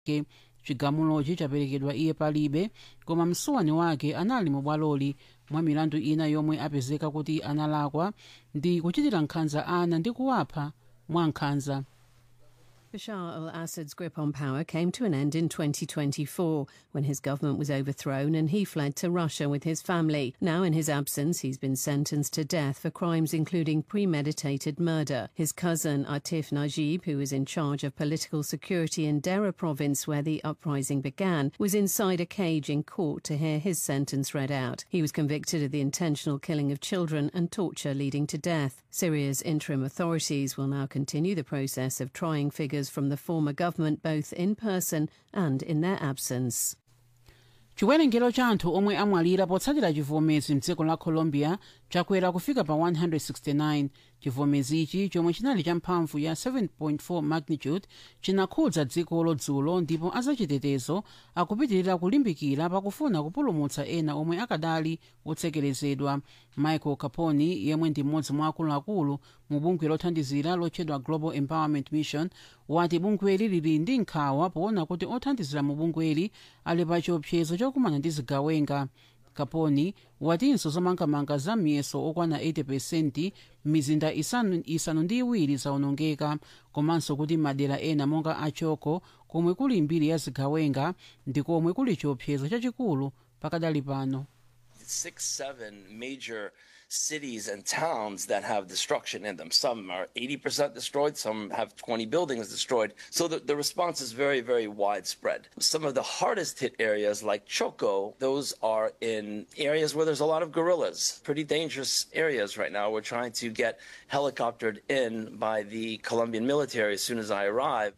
ke chigamulochi chaperekedwa iye palibe koma msuwani wake anali mu bwaloli mwa milandu ina yomwe apezeka kuti analakwa ndi kuchitira nkhanza ana ndi kuwapha mwa nkhanza Bashar al Assad's grip on power came to an end in 2024 when his government was overthrown and he fled to Russia with his family. Now, in his absence, he's been sentenced to death for crimes including premeditated murder. His cousin, Atif Najib, who is in charge of political security in Dera province where the uprising began, was inside a cage in court to hear his sentence read out. He was convicted of the intentional killing of children and torture leading to death. Syria's interim authorities will now continue the process of trying figures from the former government both in person and in their absence. chiwerengero cha anthu omwe amwalira potsatira chivomezi mdziko la colombia chakwera kufika pa 169 chivomezi ichi chomwe chinali cha mphamvu ya 7.4 magnitude chinakhudza dzikolo dzulo ndipo azachitetezo akupitirira kulimbikira pakufuna kupulumutsa ena omwe akadali otsekerezedwa michael caponi yemwe ndi mmodzi mwa akuluakulu mu bungwe lothandizira lotchedwa global empowerment mission wati bungweli lili ndi nkhawa poona kuti othandizira mu bungweli ali pa chiopsezo chokumana ndi zigawenga kaponi watinso zomangamanga za miyeso okwana 80 mizinda isanu, isanu ndi iwiri zaonongeka komanso kuti madera ena monga achoko komwe kuli mbiri ya zigawenga ndi komwe kuli chiopsezo chachikulu pakadali pano six, seven major cities and towns that have destruction in them. Some are 80% destroyed, some have 20 buildings destroyed. So the, the response is very, very widespread. Some of the hardest hit areas, like Choco, those are in areas where there's a lot of guerrillas. Pretty dangerous areas right now. We're trying to get helicoptered in by the Colombian military as soon as I arrive.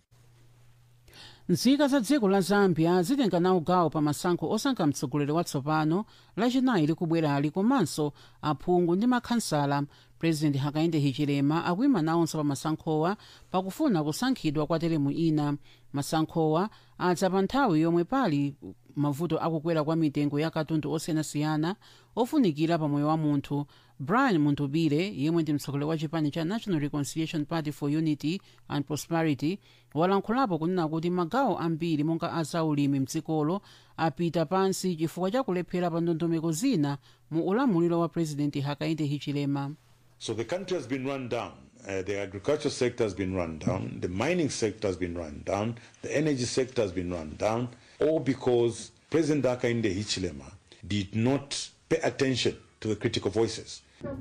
nzika za dziko la zambia zitenga nawo gawo pa masankho osankha mtsogoleri watsopano lachinayi likubwerali komanso aphungu ndi makhansala president hakainde hichilema akuyima nawonso pa masankhowa pakufuna kusankhidwa kwa teremu ina masankhowa adza pa nthawi yomwe pali mavuto akukwera kwa mitengo ya katundu osiyanasiyana ofunikira pa moyo wa munthu brian muntubire yemwe ndi mtsogoleri wa chipani cha national reconciliation party for unity and prosperity walankhulapo kunena kuti magawo ambiri monga azaulimi mdzikolo apita pansi chifukwa cha kulephera pa ndondomeko zina mu ulamuliro wa president hakainde hichilema So the country has been run down. Uh, the agriculture sector has been run down. The mining sector has been run down. The energy sector has been run down. All because President Hakainde Hichilema did not pay attention to the critical voices.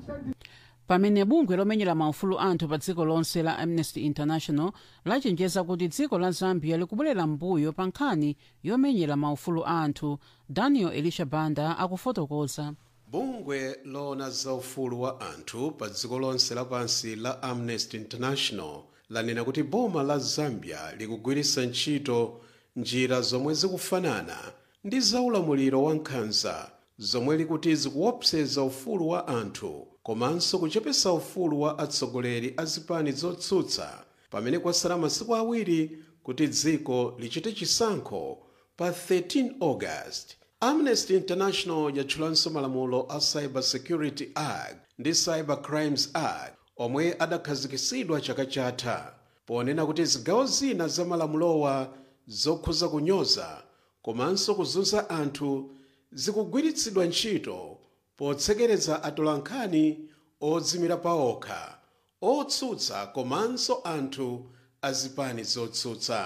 pamene bungwe lomenyera maufulu anthu pa dziko lonse la amnesty international lachenjeza kuti dziko la zambia likubwerera mbuyo pa nkhani yomenyera maufulu anthu daniel elisha banda akufotokoza bungwe loona za ufulu wa anthu pa dziko lonse lapansi la amnesty international lanena kuti boma la zambia likugwiritsa ntchito njira zomwe zikufanana ndi zaulamuliro wa nkhanza zomwe likuti zikuopseza ufulu wa anthu komanso kuchepesa ufulu wa atsogoleri a zipani zotsutsa pamene kwasala masiku awiri kuti dziko lichite chisankho pa 13 august amnesty international yatchulanso malamulo a cyber security act ndi cyber crimes act omwe adakhazikitsidwa chaka chatha ponena kuti zigawo zina za malamulowa zokhuza kunyoza komanso kuzunza anthu zikugwiritsidwa ntchito potsekereza atolankhani odzimira paokha otsutsa komanso anthu azipani zotsutsa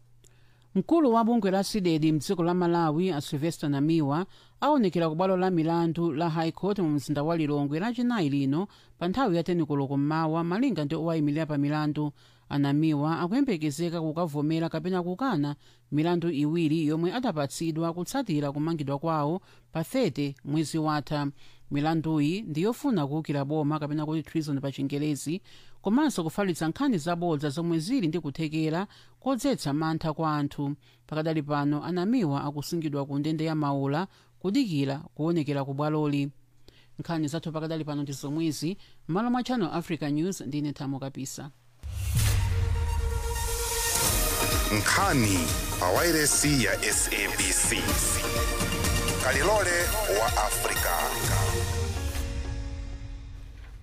mkulu wa bungwe la sidedi mdziko la malawi a sylvester namiwa aonekera ku bwalo la milandu la high court mu mzinda wa lilongwe lachinayi lino pa nthawi ya tenikoloko mmawa malinga ndi owayimirira pa milandu anamiwa akuyembekezeka kukavomera kapena kukana milandu iwiri yomwe adapatsidwa kutsatira kumangidwa kwawo pa 30 mwezi watha milanduyi ndi yofuna kuwukira boma kapena kuti treason pa chingelezi komanso kufalitsa nkhani zabodza zomwe zili ndi kuthekera kodzetsa mantha kwa anthu pakadali pano anamiwa akusungidwa ku ndende ya maula kudikira kuonekera ku bwaloli nkhani zathu pakadali pano ndi zomwezi m'malo mwa channel africa news ndine thamo kapisa nkhani pa wairesi ya sabc kalilole wa afrika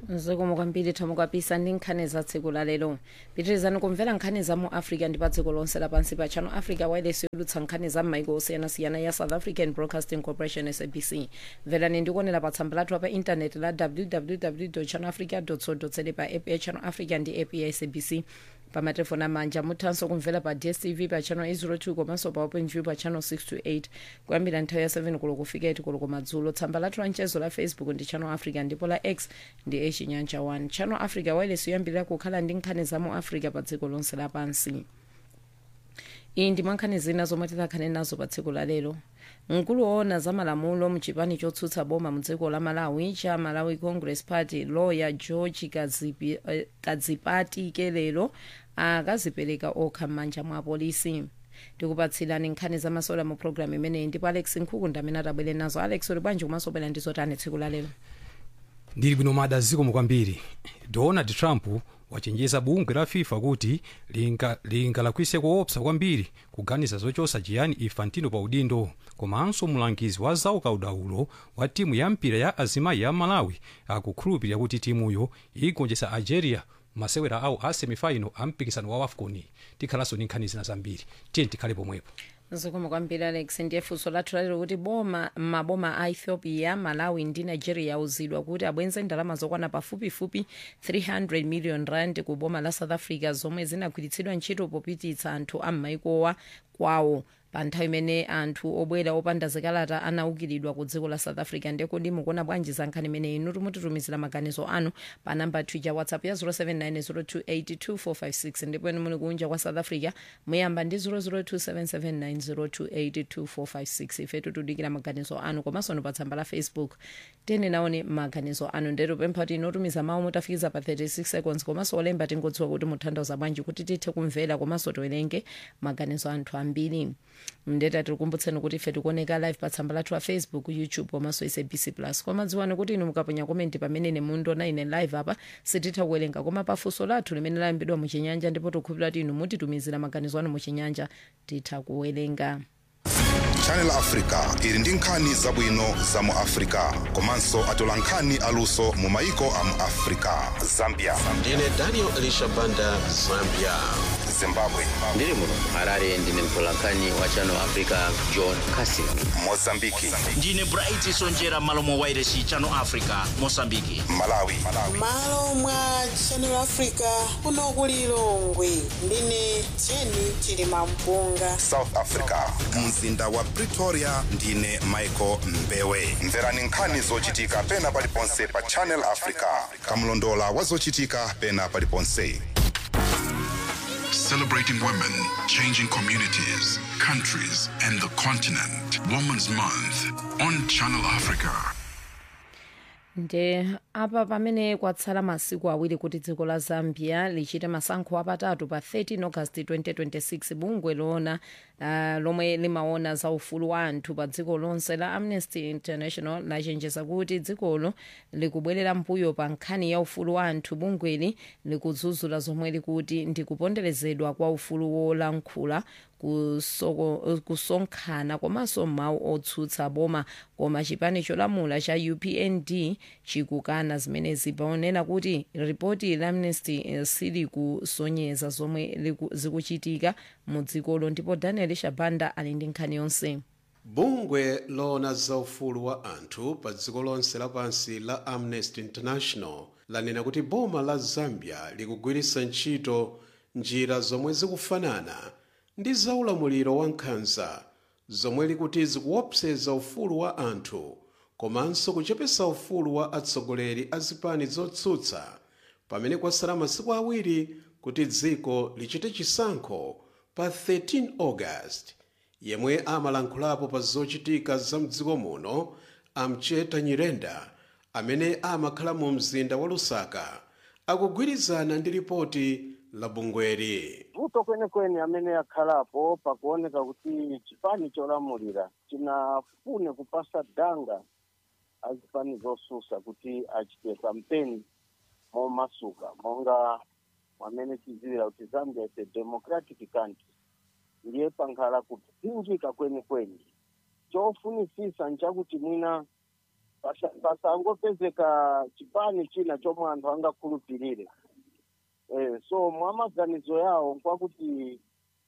zikomo kwambiri tamukapisa ndi nkhani za tsiku la lero pitirizani kumvera nkhani za mu africa ndi pa dziko lonse lapansi pa channel africa wireless yolutsa nkhani za m'maiko osiyanasiyana ya south african broadcasting corporation sabc mverani ndikuonera pa tsamba lathu pa intaneti la www channel africa co za pa app ya channel africa ndi app ya sabc pa matelefoni amanja muthanso kumvera pa dstv pa channel 802 komanso pa openview pa channel 628 kuyambira nthawi ya 7 kulo kufika 8 kulo kumadzulo tsamba lathu la mchezo la facebook ndi channel africa ndipo la x ndi echinyanja 1 channel africa wireless yoyambirira kukhala ndi nkhani za mu africa pa dziko lonse lapansi iyi ndi mwankhani zina zomwe tikhale nazo pa tsiku la lero mkulu woona za malamulo mchipani chotsutsa boma mu dziko la malawi cha malawi congress party lawyer george kadzipi, eh, kadzipati kelero akazipereka okha m'manja mwa apolisi tikupatsirani nkhani zamasola mu programu imeneyi ndipo alex nkhukunda amene atabwere nazo alex uli bwanji komanso bwera ndi zotani tsiku la lero ndili bwino mada zikomo kwambiri donald trump wachenjeza bungwe la fifa kuti lingalakwise linga koopsa kwambiri kuganiza zochosa gianni infantino pa udindo komanso mulangizi wa zaukadaulo wa timu ya mpira ya azimayi ya malawi akukhulupirira kuti timuyo igonjetsa algeria masewera awo a semifinal a mpikisano wa wafcon tikhalanso ndi nkhani zina zambiri tiye tikhale pomwepo zikomo kwambiri alex ndiye funso lathu lalero kuti boma maboma a ethiopia malawi ndi nigeria auzidwa kuti abwenze ndalama zokwana pafupifupi 300 million rand ku boma la south africa zomwe zinagwiritsidwa ntchito popititsa anthu a m'maikowa kwawo pa nthawi imene anthu obwera opanda zikalata anaukiridwa ku dziko la south africa ndekodi mukuona bwanji za nkhani imeneyi inu timutitumizira maganizo anu pa namba twitter whatsapp ya 0790282456 ndipo inu muli kunja kwa south africa muyamba ndi 0027790282456 ifetu tudikira maganizo anu komanso ni pa tsamba la facebook tene naone maganizo anu ndetu pempha kuti inotumiza mawu mutafikiza pa 36 seconds komanso olemba tingodziwa kuti mutanthauza bwanji kuti tithe kumvera komanso tiwerenge maganizo anthu ambiri mndeta tikukumbutseni kuti ife tikuoneka live pa tsamba lathu la facebook youtube komanso sabc plus koma dziwani kuti inu mukaponya komenti pamene mundiona ine live apa sititha kuwerenga koma pafunso lathu limene layambidwa muchinyanja ndipo tikukhulupirira kuti inu mutitumizira maganizo anu muchinyanja titha kuwerenga channel africa ili ndi nkhani zabwino za mu africa komanso atola nkhani aluso mu maiko a mu africa zambia ndine daniel elisha banda zambia zimbabwe ndiri muno harare ndine mtolankhani wa channel africa john casin mozambiki ndine bright sonjera malo mwa wairesi channel africa mosambiki malawi malo mwa channel africa kuno ku lilongwe ndine jeni chilima mpunga south africa mzinda wa pretoria ndine michael mbewe mverani nkhani zochitika pena paliponse pa channel africa kamlondola wa zochitika pena paliponse Celebrating women, changing communities, countries, and the continent. Women's Month on Channel Africa. nde apa pamene kwatsala masiku awiri kuti dziko la zambia lichite masankho apatatu pa 13 august 2026 bungwe loona uh, lomwe limaona za ufulu wa anthu pa dziko lonse la amnesty international lachenjeza kuti dzikolo likubwerera mpuyo pa nkhani ya ufulu wa anthu bungweli likudzudzula zomwe likuti ndikuponderezedwa kwa ufulu wolankhula kusoko- kusonkhana komanso mawu otsutsa boma koma chipani cholamula cha upnd chikukana zimenezi paonena kuti ripoti la amnesty eh, silikusonyeza zomwe liku- zikuchitika mu dzikolo ndipo daniel shabanda ali ndi nkhani yonse bungwe loona za ufulu wa anthu pa dziko lonse lapansi la amnesty international lanena kuti boma la zambia likugwiritsa ntchito njira zomwe zikufanana ndi zaulamuliro wa nkhanza zomwe likuti zikuopseza ufulu wa anthu komanso kuchepesa ufulu wa atsogoleri a zipani zotsutsa pamene kwasala masiku awiri kuti dziko lichite chisankho pa 13 august yemwe amalankhulapo pa zochitika za mdziko muno amcheta nyirenda amene amakhala mu mzinda wa lusaka akugwirizana ndi ripoti la bungweri vuto kwenekwene amene akhalapo pakuoneka kuti chipani cholamulira chinafune kupasa danga azipani zosusa kuti achite kampeni momasuka monga mwamene tidziwira kuti zambia is a democratic country ndiye pankhala kupinjika kwenikweni chofunisisa nchakuti mwina pasa- pasangopezeka chipani china chomwe anthu angakhulupirire eh, so mwa maganizo yawo nkwakuti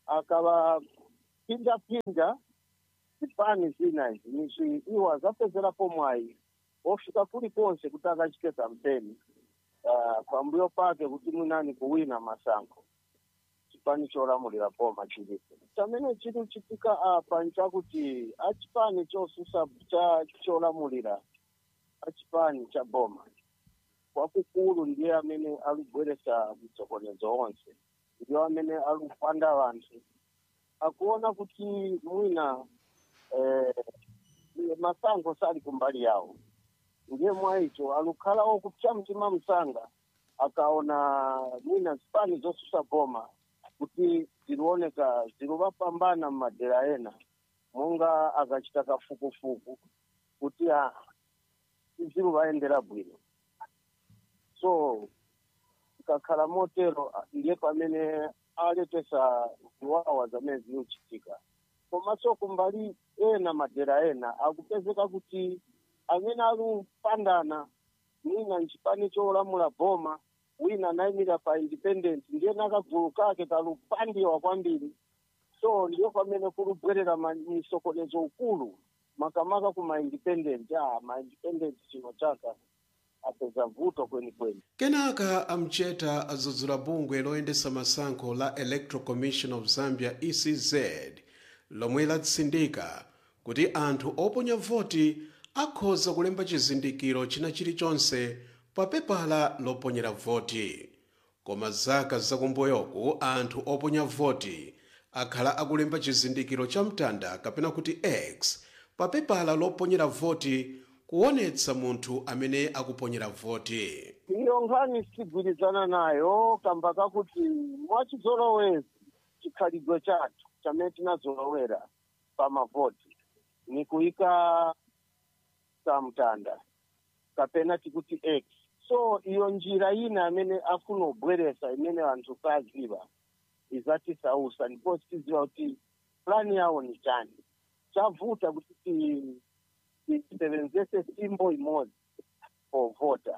akavapinjapinja zipani zina izi nizi iwo azapezerapo mwayi ofika kulikonse kuti akachite kampeni uh, pambuyo pake kuti mwinani kuwina masankho chipani cholamulira boma chilipo chamene chiri chitika apa nchakuti achipani chosusa cha cholamulira achipani cha boma kwakukulu ndiye amene alibweresa mtsokonezo onse ndiyo amene alipanda vanthu akuona kuti mwina eh, masankho sali kumbali yawo ndiye mwaicho alukhala okupsa mtima msanga akaona mwina zipani zosusa boma kuti zilioneka zilivapambana mmadera ena monga akachita kafukufuku kuti ah, ziluvaendera bwino so ikakhala motero ah, ndiye pamene aletesa ziwawa zamene zikuchitika komanso kumbali ena madera ena akupezeka kuti amene alupandana mwina nchipani cholamula boma wina anayimira pa independent ndiye nakagulu kake kalupandiwa kwambiri so ndiyo pamene kulubwerera ma- misokonezo ukulu makamaka ku ma-independent ah, ma-independent chino chaka apeza vuto kwenikweni kenaka amcheta adzudzula bungwe loyendesa masankho la electoral commission of zambia ecz lomwe latsindika kuti anthu oponya voti akhoza kulemba chizindikiro china chilichonse pa pepala loponyera voti koma zaka zakumbuyoku anthu oponya voti akhala akulemba chizindikiro cha mtanda kapena kuti x pa pepala loponyera voti kuonetsa munthu amene akuponyera voti iyo nkhani sitigwirizana nayo kamba kakuti mwachizolowezi chikhalidwe chathu chamene tinazolowera pa mavoti ni kuyika samtanda kapena tikuti x so iyo njira ina amene afuna kubweresa imene anthu saziva izatisausa ndipo tiziva kuti plani yawo ni chani chavuta kuti ti- tisebenzese simbo imodzi povota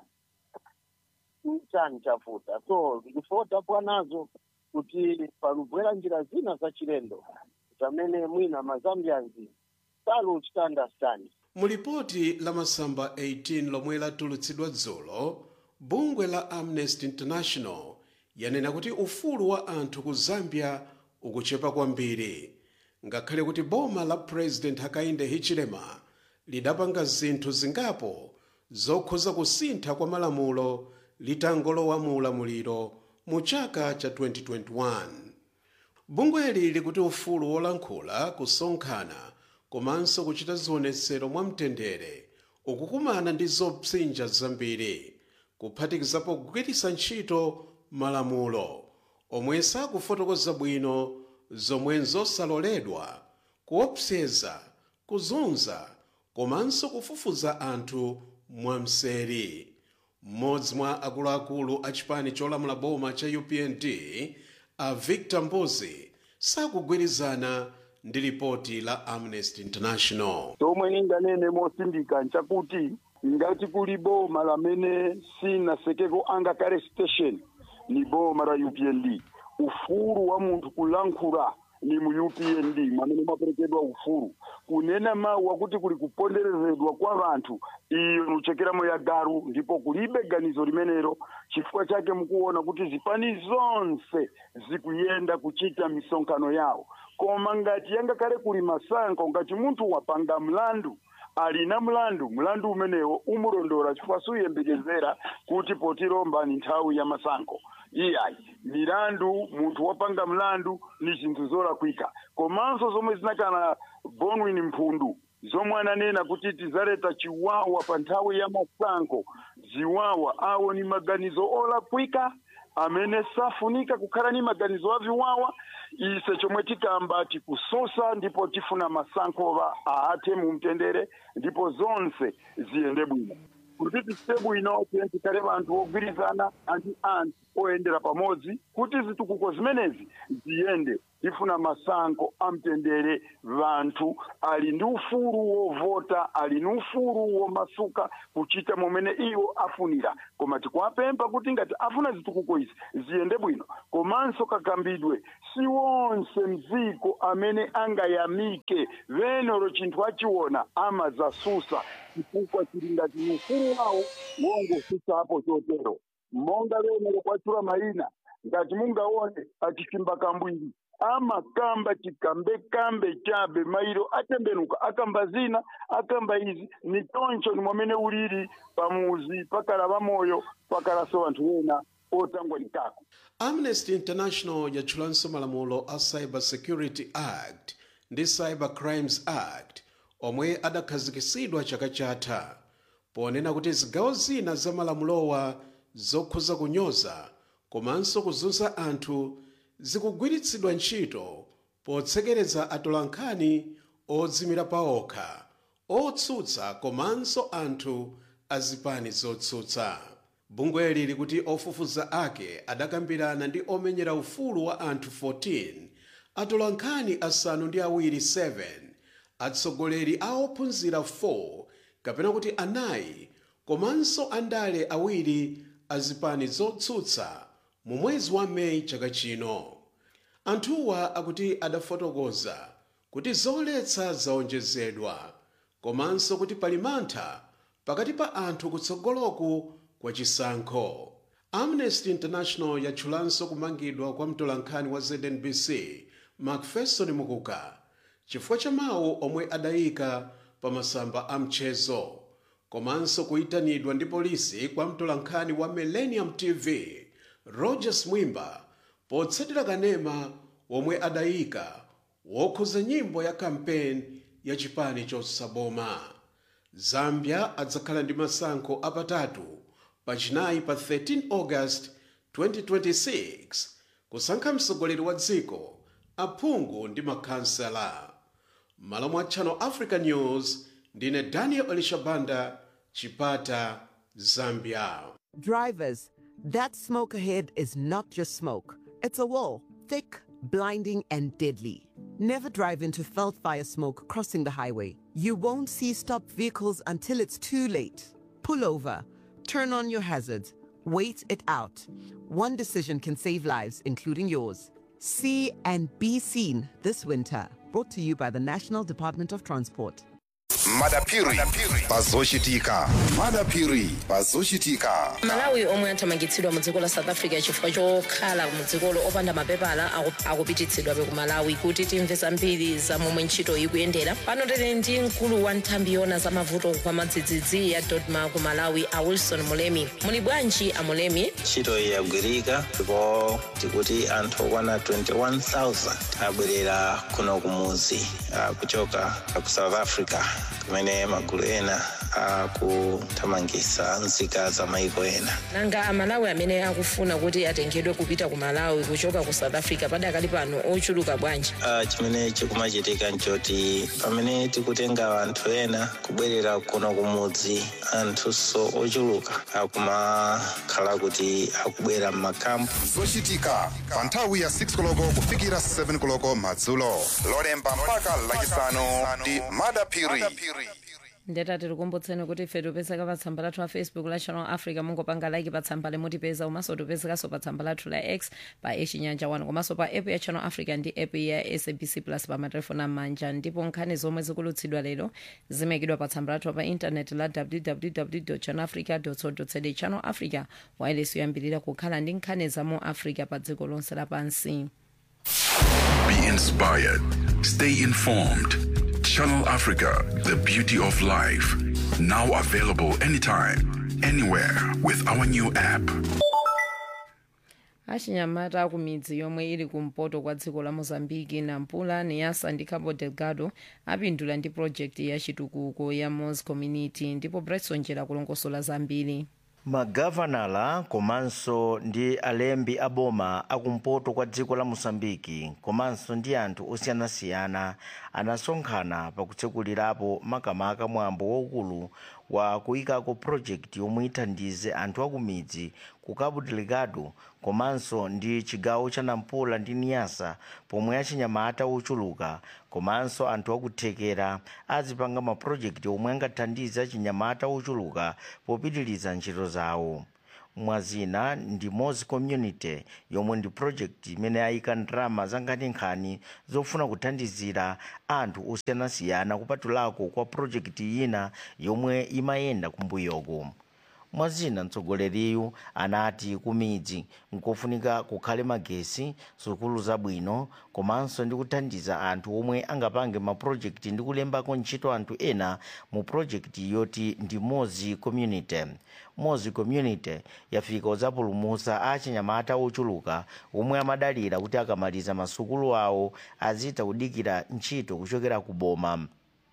chani chavuta so ndifota pwanazo kuti palubwera njira zina zachilendo zamene mwina mazambianzi saluchita understand mu lipoti la masamba 18 lomwe latulutsidwa dzulo bungwe la amnesty international yanena kuti ufulu wa anthu ku zambia ukuchepa kwambiri ngakhale kuti boma la president hakainde hichilema lidapanga zinthu zingapo zokhuza kusintha kwa malamulo litangolowa mu ulamuliro mu chaka cha 2021 bungweli likuti ufulu wolankhula kusonkhana komanso kuchita zionetsero mwamtendere ukukumana ndi zopsinja zambiri kuphatikizapo kugwiritsa ntchito malamulo omwe sakufotokoza bwino zomwe nzosaloledwa kuopseza kuzunza komanso kufufuza anthu mwamseri mmodzi mwa akuluakulu a chipani cholamula boma cha upnd a victor mbuzi sakugwirizana ndi lipoti la amnesty international tomwe ninganene mosindika nchakuti ngati kuli boma lamene sinasekeko angakale station ni boma la upnd ufulu wa munthu kulankhula ni mu upnd mwamene mwaperekedwa ufulu kunena mawu akuti kuli kuponderezedwa kwa vanthu iyo nuchekeramo ya garu ndipo kulibe ganizo limenelo chifukwa chake mukuona kuti zipani zonse zikuyenda kuchita misonkhano yawo koma ngati yangakhale kuli masankho ngati munthu wapanga mlandu alina mlandu mlandu umenewo umulondola chifukwa suyembekezera kuti potilomba ni nthawi ya masankho iyayi milandu munthu wapanga mlandu ni zinthu zolakwika komanso zomwe zinakana bonwin mphundu zomwe ananena kuti tizaleta chiwawa pa nthawi ya masankho ziwawa awo ni maganizo olakwika amene safunika kukhala ni maganizo aviwawa ise chomwe tikamba tikususa ndipo tifuna masankho aathe mu mtendere ndipo zonse ziyende bwino kuti sitepu ino tikhale anthu ogwirizana ndi anthu oyendera pamodzi kuti zitukuko zimenezi ziyende tifuna masankho amtendere vanthu ali ndi ufulu wovota ali ndi ufulu womasuka kuchita momene iwo afunira koma tikuwapempha kuti ngati afuna zitukuko izi ziyende bwino komanso kakambidwe si wonse mdziko amene angayamike venero chinthu achiona amazasusa chifukwa chili ngati ni ufulu wawo wongosusapo chotero monga venero kwachula mayina ngati mungaone achisimba kambwiri amakamba chikambekambe chabe mairo atembenuka akamba zina akamba izi ni choncho ni mwamene ulili pamuzi pakala pamoyo pakalaso anthu ena otangwa nikako amnesty international yatchulanso malamulo a cyber security act ndi cyber crimes act omwe adakhazikitsidwa chaka chatha ponena kuti zigawo zina za malamulowa zokhuza kunyoza komanso kuzunza anthu zikugwiritsidwa ntchito potsekereza atolankhani odzimira paokha otsutsa komanso anthu azipani zotsutsa bungweli likuti ofufuza ake adakambirana ndi omenyera ufulu wa anthu 14 atolankhani asanu ndi awiri 7 atsogoleri a ophunzira 4 kapena kuti anayi komanso andale awiri azipani zotsutsa mu mwezi wa meyi chaka chino anthuwa akuti adafotokoza kuti zoletsa zaonjezedwa komanso kuti pali mantha pakati pa anthu kutsogoloku kwa chisankho amnesty international yatchulanso kumangidwa kwa mtolankhani wa znbc macpherson mukuka chifukwa cha mawu omwe adayika pa masamba a mchezo komanso kuyitanidwa ndi polisi kwa mtolankhani wa millennium tv rogers mwimba potsatira kanema womwe adayika wokhuza nyimbo ya kampeni ya chipani chosaboma zambia adzakhala ndi masankho apatatu pachinayi pa 13 august 2026 kusankha mtsogoleri wa dziko aphungu ndi makhansela malo mwa channel africa news ndine daniel elishabanda chipata zambia Drivers, that smoke ahead is not just smoke. It's a wall, thick, blinding, and deadly. Never drive into felt fire smoke crossing the highway. You won't see stopped vehicles until it's too late. Pull over, turn on your hazards, wait it out. One decision can save lives, including yours. See and be seen this winter. Brought to you by the National Department of Transport. madapiri pazochitika madapiri pazochitika malawi omwe athamangitsidwa mu dziko la south africa chifukwa chokhala mu dzikolo opanda mapepala aku- akupititsidwabe ku malawi kuti timve zambiri za momwe ntchito ikuyendera pano tili ndi mkulu wa nthambi yona za mavuto kwa madzidzidzi ya dodma ku malawi a wilson mulemi muli bwanji a mulemi ntchito iyi yagwirika ndipo tikuti anthu okwana 21000 abwerera kuno kumuzi ah, kuchoka ku south africa kumene magulu ena akuthamangitsa nzika za maiko ena nanga amalawi amene akufuna kuti atengedwe kupita ku malawi kuchoka ku south africa padakali pano ochuluka bwanji Ah, chimene chikumachitika nchoti pamene tikutenga anthu ena kubwerera kuno kumudzi anthunso ochuluka akumakhala kuti akubwera m'makampu zochitika pa nthawi ya 6 koloko kufikira 7 koloko madzulo lolemba mpaka lachisanu ndi madapiri ndeta tikukumbutseni kuti ife tipezeka pa tsamba lathu la facebook la channel africa mungopanga like pa tsamba limutipeza komanso tipezekanso pa tsamba lathu la x pa echinyanja 1 komanso pa app ya channel africa ndi app ya sabc plus pa matelefoni amanja ndipo nkhani zomwe zikulutsidwa lero zimayikidwa pa tsamba lathu pa intaneti la www channel africa co za channel africa wireless yoyambirira kukhala ndi nkhani za mu africa pa dziko lonse lapansi Be inspired. Stay informed. Channel Africa, the beauty of life. Now available anytime, anywhere with our new app. achinyamata aku midzi yomwe ili kumpoto kwa dziko la mozambiki nampula niasa ndi cabo delgado apindula ndi project ya chitukuko ya mos community ndipo bretson jera kulongosola zambiri magavanala komanso ndi alembi aboma akumpoto kwa dziko la mosambiki komanso ndi anthu osiyanasiyana anasonkhana pakutsekulirapo makamaka mwambo waukulu wa kuyikako project yomwe ithandize anthu akumidzi ku cabo delgado komanso ndi chigawo cha nampula ndi niasa pomwe achinyamata ochuluka komanso anthu akuthekera azipanga mapurojekiti omwe angathandize achinyamata ochuluka popitiriza ntchito zawo mwazina ndi mozi community yomwe ndi project imene ayika ndalama zankhani zofuna kuthandizira anthu osiyanasiyana kupatulako kwa project ina yomwe imayenda kumbuyoko mwazina mtsogoleriyu anati kumidzi nkofunika kukhale magesi sukulu zabwino komanso ndi kuthandiza anthu omwe angapange mapurojekiti ndi kulembako ntchito anthu ena mu projekti yoti ndi mozi community mozi community yafika kudzapulumutsa achinyamata ochuluka omwe amadalira kuti akamaliza masukulu awo azitha kudikira ntchito kuchokera ku boma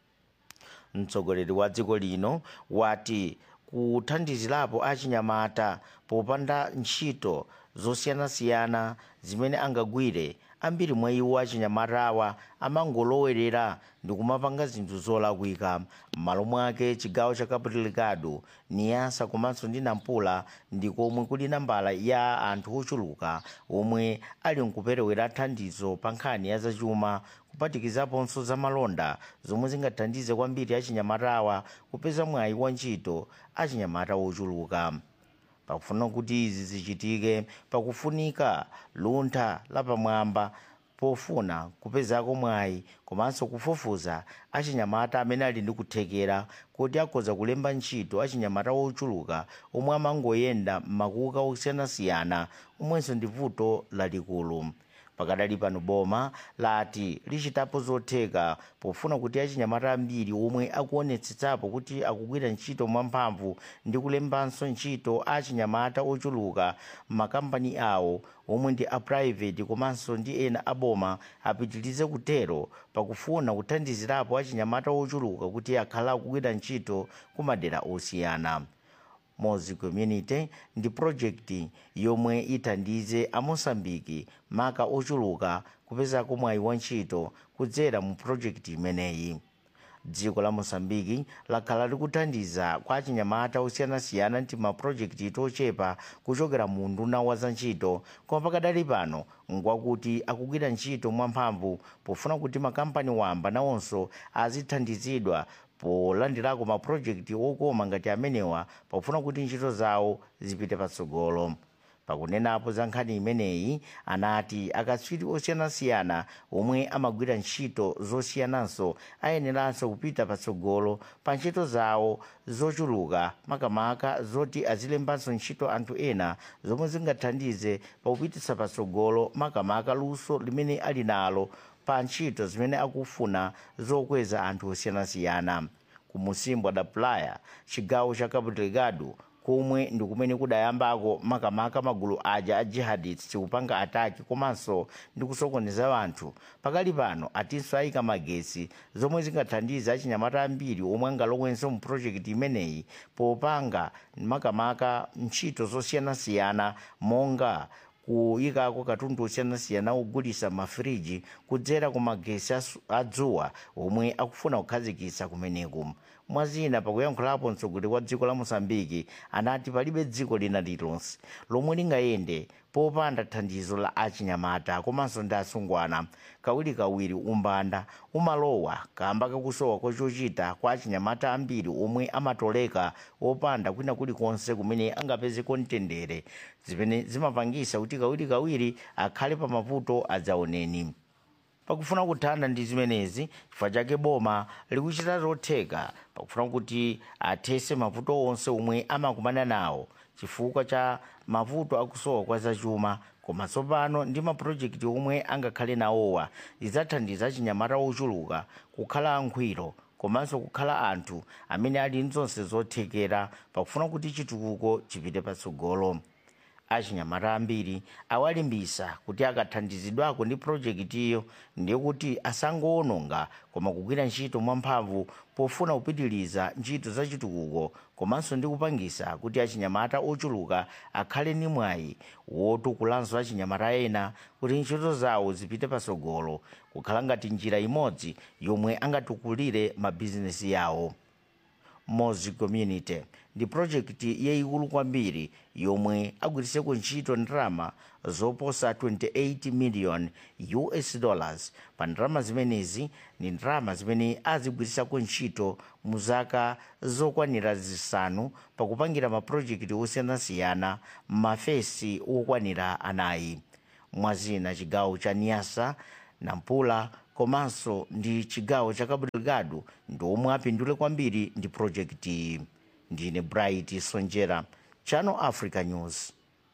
mtsogoleri wa dziko lino wati kuthandizirapo achinyamata popanda ntchito zosiyanasiyana zimene angagwire ambiri mwa iwo achinyamatawa amangolowerera ndi kumapanga zinthu zolakwika m'malo mwake chigawo cha cabo delgado niasa komanso ndi nampula ndi komwe kuli nambala ya anthu ochuluka omwe ali nkuperewera thandizo pa nkhani ya zachuma kuphatikizaponso za malonda zomwe zingathandize kwambiri achinyamatawa kupeza mwayi wa ntchito achinyamata ochuluka pakufuna kuti izi zichitike pakufunika luntha lapamwamba pofuna kupezako mwayi komanso kufufuza achinyamata amene ali ndi kuthekera kuti akhoza kulemba ntchito achinyamata ochuluka omwe amangoyenda m'makuka osiyanasiyana omwenso ndi vuto lalikulu pakadali pano boma lati lichitapo zotheka pofuna kuti achinyamata ambiri omwe akuonetsetsapo kuti akugwira ntchito mwamphamvu ndi kulembanso ntchito achinyamata ochuluka m'makampani awo omwe ndi aprivate komanso ndi ena aboma apitirize kutero pakufuna kuthandizirapo achinyamata ochuluka kuti akhale akugwira ntchito ku madera osiyana mozi community ndi project yomwe ithandize amosambiki maka ochuluka kupezako mwayi wa ntchito kudzera mu project imeneyi dziko la mosambiki lakhala likuthandiza kwa achinyamata osiyanasiyana ndi mapurojekiti tochepa kuchokera mu nduna wa za ntchito koma pakadali pano ngwakuti akugwira ntchito mwamphamvu pofuna kuti makampani wamba nawonso azithandizidwa polandirako mapurojekiti okoma ngati amenewa pofuna kuti ntchito zawo zipite patsogolo pakunenapo za nkhani imeneyi anati akatswiri osiyanasiyana omwe amagwira ntchito zosiyananso ayeneranso kupita patsogolo pa ntchito zawo zochuluka makamaka zoti azilembanso ntchito anthu ena zomwe zingathandize pakupititsa patsogolo makamaka luso limene ali nalo pa ntchito zimene akufuna zokweza anthu osiyanasiyana ku musimbo da playa chigawo cha cabo delgado komwe ndi kumene kudayambako makamaka magulu aja a jihadists kupanga ataki komanso ndi kusokoneza anthu pakali pano atinso ayika magesi zomwe zingathandize achinyamata ambiri omwe angalowenso mu projekiti imeneyi popanga makamaka ntchito zosiyanasiyana monga kuyikako katundu osiyanasiyana ogulisa mafiriji kudzera ku magesi adzuwa omwe akufuna kukhazikitsa kumeneku mwazina pakuyankhulapo mtsogoleri wa dziko la mosambiki anati palibe dziko lina lilonse lomwe lingayende popanda thandizo la achinyamata komanso ndi asungwana kawirikawiri umbanda umalowa kamba kakusowa kochochita kwa achinyamata ambiri omwe amatoleka opanda kwina kulikonse kumene angapezeko mtendere zimene zimapangisa kuti kawirikawiri akhale pa mavuto adzaoneni pakufuna kuthana ndi zimenezi chifukwa chake boma likuchita zotheka pakufuna kuti athese mavuto onse omwe amakumana nawo chifukwa cha mavuto akusowa kwa zachuma koma tsopano ndi mapulojekiti omwe angakhale nawowa zidzathandiza achinyamata ochuluka kukhala ankhwiro komanso kukhala anthu amene ali ndi zonse zothekera pakufuna kuti chitukuko chipite patsogolo achinyamata ambiri awalimbisa kuti akathandizidwako ndi projekitiyo ndiye kuti asangowononga koma kugwira ntchito mwamphamvu pofuna kupitiliza ntchito za chitukuko komanso ndi kupangisa kuti achinyamata ochuluka akhale ndi mwayi wotukulanso achinyamata ena kuti ntchito zawo zipite pasogolo kukhala ngati njira imodzi yomwe angatukulire mabizinesi yawo mozi community ndi projekti yayikulu kwambiri yomwe agwiriseko ntchito ndalama zoposa 28 million us dollars pa ndalama zimenezi ndi ndalama zimene azigwirisako ntchito mu zaka zokwanira zisanu pakupangira mapurojekiti osiyanasiyana m'mafesi okwanira anayi mwazina chigawo cha niasa nampula komanso ndi chigawo cha cabo delgado ndi omwe apindule kwambiri ndi projekti iyi ndine bright sonjera channel africa news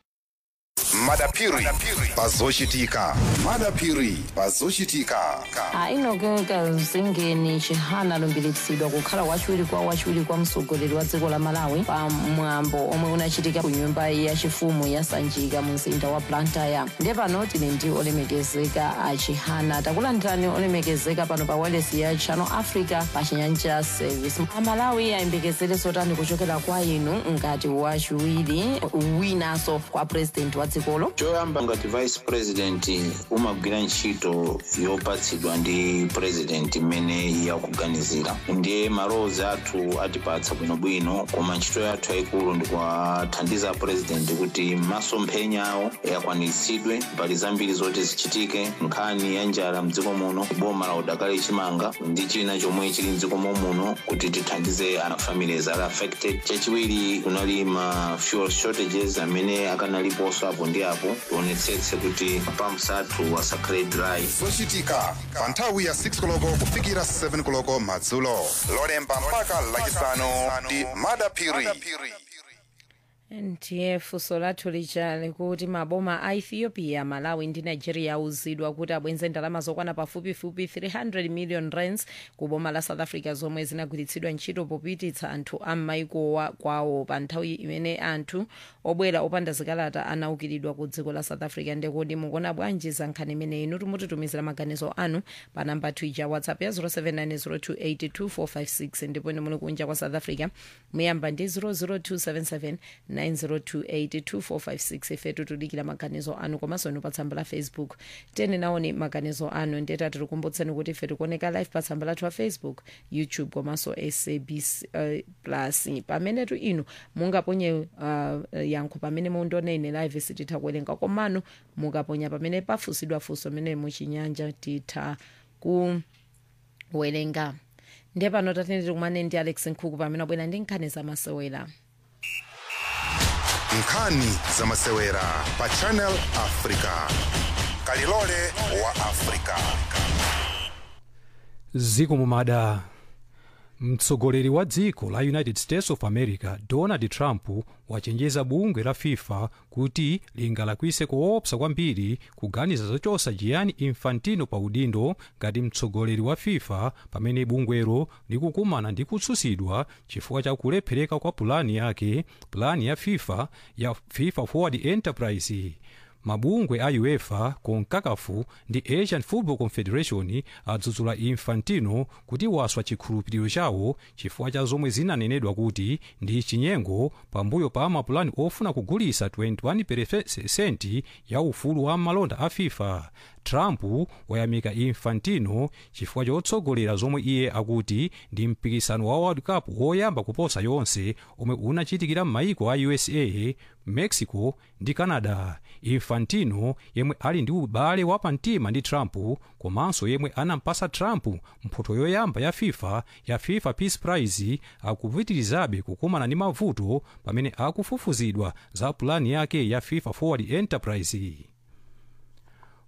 madapiri pazochitika madapiri pazochitika ainogeka zingeni chihana alumbiritsidwa kukhala wachiwiri kwa wachiwiri kwa mtsogoleri wa dziko la malawi pa mwambo omwe unachitika ku nyumba yachifumu ya sanjika mu mzinda wa blantyre ndiye pano tili ndi olemekezeka a chihana takulandirani olemekezeka pano pa wireless ya channel africa pa chinyanja service amalawi ayembekezere zotani kuchokera kwa inu ngati wachiwiri winanso kwa president wa dzikolo choyamba ngati vice president umagwira ntchito yopatsidwa ndi president imene yakuganizira ndiye malowozi athu atipatsa bwinobwino koma ntchito yathu yayikulu ndikuwathandiza president kuti masomphenya awo akwaniritsidwe mbali zambiri zoti zichitike nkhani ya njala mdziko muno boma la udakali chimanga ndi china chomwe chili mdziko muno kuti tithandize ana families ali affected chachiwiri kunali ma fuel shortages amene akanaliponso apo ndi apo tionetsetse kuti pumps athu asakhale dry zochitika pa nthawi ya 6 koloko kufikira 7 koloko madzulo lolemba mpaka lachisanu ndi madapiri ndiye funso lathu lichali kuti maboma a ethiopia malawi ndi nigeria auzidwa kuti abwenze ndalama zokwana pafupifupi 300 million rands ku boma la south africa zomwe zinagwiritsidwa ntchito popititsa anthu am'maiko kwawo pa nthawi imene anthu obwera opanda zikalata anaukiridwa ku dziko la south africa ndekodi mukuona bwanji za nkhani imeneyi inu timutitumizira maganizo anu pa namba twija whatsapp ya 0790282456 ndipo ine muli kunja kwa south africa muyamba ndi 00277 902825456 ifetu tudikira maganizo anu komanso inu pa tsamba la facebook tene naoni maganizo anu ndeta tikukumbutseni kuti ife tikuoneka live pa tsamba lathu la facebook youtube komanso sabc uh, plus pamenetu inu mungaponye uh, yankho pamene mundione ine live sititha kuwerenga komano mukaponya pamene pafusidwa funso mene muchinyanja titha kuwerenga ndiye pano tatene tikumane ndi alex nkhuku pamene abwera ndi nkhani zamasewera nkhani zamasewera pa channel africa kalilole wa africa ziko mumada mtsogoleri wa dziko la united states of america donald trump wachenjeza bungwe la fifa kuti lingalakwise koopsa kwambiri kuganiza zochosa gianni infantino pa udindo ngati mtsogoleri wa fifa pamene bungwelo likukumana ndi kutsutsidwa chifukwa cha kulephereka kwa pulani yake pulani ya fifa ya fifa forward enterprise mabungwe a uefa concacaf ndi asian football confederation adzudzula infantino kuti waswa chikhulupiriro chawo chifukwa cha zomwe zinanenedwa kuti ndi chinyengo pambuyo pa mapulani ofuna kugulisa 21% ya ufulu wa malonda a fifa trump wayamika infantino chifukwa chotsogolera zomwe iye akuti ndi mpikisano wa world cup woyamba kuposa yonse omwe unachitikira m'mayiko a usa mexico ndi canada infantino yemwe ali ndi ubale wapamtima ndi trump komanso yemwe anampasa trump mphoto yoyamba ya fifa ya fifa peace prize akupitirizabe kukumana ndi mavuto pamene akufufuzidwa za pulani yake ya fifa forward enterprise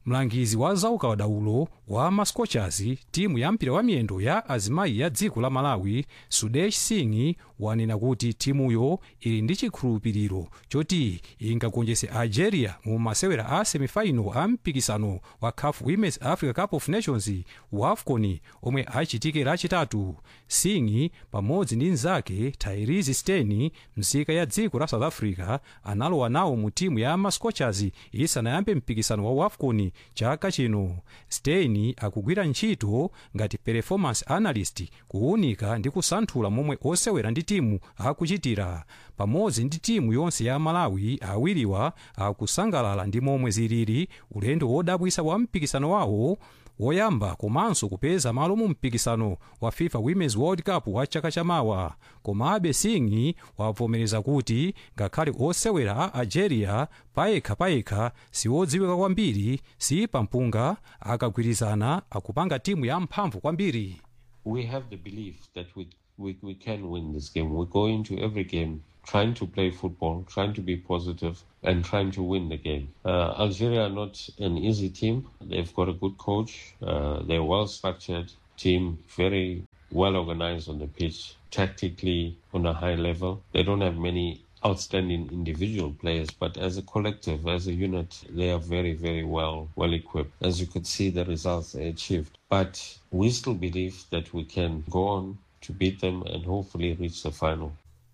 mlangizi wa zaukadaulo wa mascochers timu ya mpira wa miyendo ya azimayi ya dziko la malawi sudesh singh wanena kuti timuyo ili ndi chikhulupiriro choti ingagonjetse algeria mu masewera a semifinal a mpikisano wa caf women's africa cup of nations wafcon omwe achitike lachitatu singh pamodzi ndi mnzake tyrese steni msika ya dziko la south africa analowa nawo mu timu ya mascochers isanayambe mpikisano wa wafcon chaka chino steni akugwira ntchito ngati performance analyst kuwunika ndi kusanthula momwe osewera ndi timu akuchitira pamodzi ndi timu yonse ya malawi awiriwa akusangalala ndi momwe zilili ulendo wodabwisa wa mpikisano wawo woyamba komanso kupeza malo mu mpikisano wa fifa women's world cup wa chaka chamawa komabe singh wavomereza kuti ngakhale osewera a algeria payekha payekha siwodziwika kwambiri si pampunga akagwirizana akupanga timu ya mphamvu kwambiri we have the belief that we, we, we can win this game. We go into every game trying to play football, trying to be positive, and trying to win the game. Uh, Algeria are not an easy team. They've got a good coach. Uh, they're a well structured team, very well organized on the pitch, tactically on a high level. They don't have many outstanding individual players, but as a collective, as a unit, they are very, very well well equipped. As you could see, the results they achieved. But we still believe that we can go on to beat them and hopefully reach the final.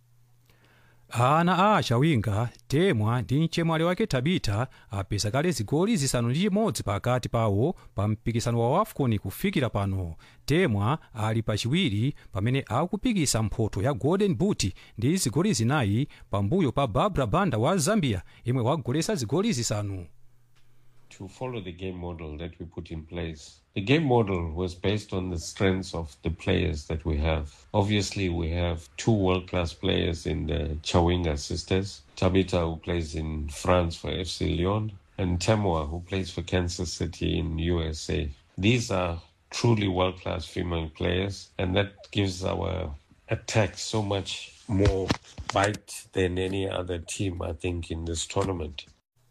ana a achawinga temwa ndi mchemwali wake tabita apeza kale zigoli zisanu ndi chimodzi pakati pawo pa mpikisano wa wafcon kufikira pano temwa ali pachiwiri pamene akupikisa mphoto ya golden boot ndi zigoli zinayi pambuyo pa barbara banda wa zambia imwe wagolesa zigoli zisanu to follow the game model that we put in place. The game model was based on the strengths of the players that we have. Obviously, we have two world class players in the Chawinga sisters Tabita, who plays in France for FC Lyon, and Temwa, who plays for Kansas City in USA. These are truly world class female players, and that gives our attack so much more bite than any other team, I think, in this tournament.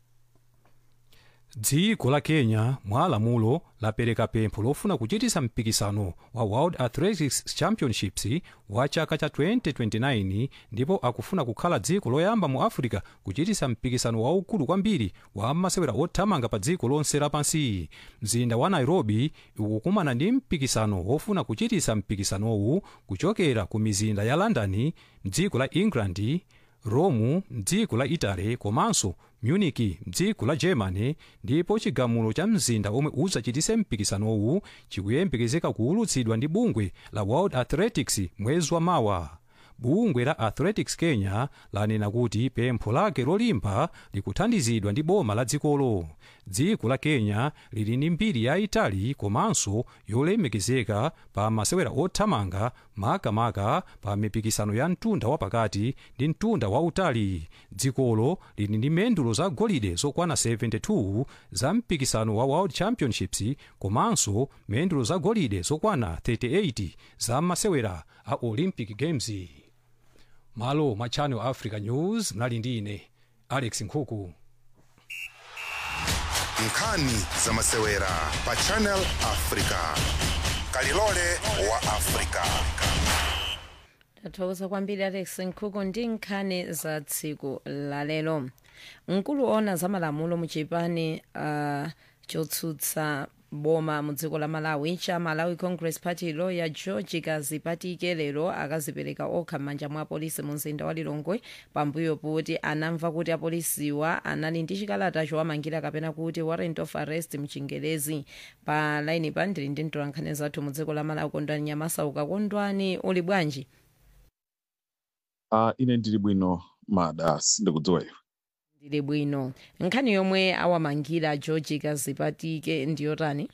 dziko la kenya mwa lamulo lapereka pempho lofuna kuchitisa mpikisano wa world athletics championships wa chaka cha 2029 ndipo akufuna kukhala dziko loyamba mu africa kuchitisa mpikisano waukulu kwambiri wa masewera othamanga pa dziko lonse lapansi mzinda wa nairobi ukukumana ndi mpikisano wofuna kuchitisa mpikisanowu kuchokera ku mizinda ya london mdziko la england rome mdziko la italy komanso munich mdziko la germany ndipo chigamulo cha mzinda omwe udzachitise mpikisanowu chikuyembekezeka kuwulutsidwa ndi bungwe la world athletics mwezi wa mawa bungwe la athletics kenya lanena kuti pempho lake lolimba likuthandizidwa ndi boma la dzikolo dziko la kenya lili ndi mbiri yayitali komanso yolemekezeka pa masewera othamanga makamaka pa mipikisano ya mtunda wapakati ndi mtunda wautali dzikolo lili ndi mendulo za golide zokwana 72 za mpikisano wa world championships komanso mendulo za golide zokwana 38 za masewera a olympic games malo mwa channel africa news mnali ndi ine alex nkhuku nkhani za masewera pa channel africa kalilole wa africa tathokoza kwambiri alex nkhuku ndi nkhani za tsiku lalero mkulu ona za malamulo muchipani uh, chotsutsa boma mu dziko la malawi cha malawi congress party lawyer george kazipatike lero akazipereka okha m'manja mwa apolisi mu mzinda wa lilongwe pambuyo kuti anamva kuti apolisiwa anali ndi chikalata chowamangira kapena kuti warrant of arrest mchingerezi pa laini pa ndili ndi mtolankhani zathu mu dziko la malawi kondwani nyamasauka kondwani uli bwanji uh, ine ndili bwino mada sindikudziwa iwe ndili bwino nkhani yomwe awamangira george kazipatike ndiyotani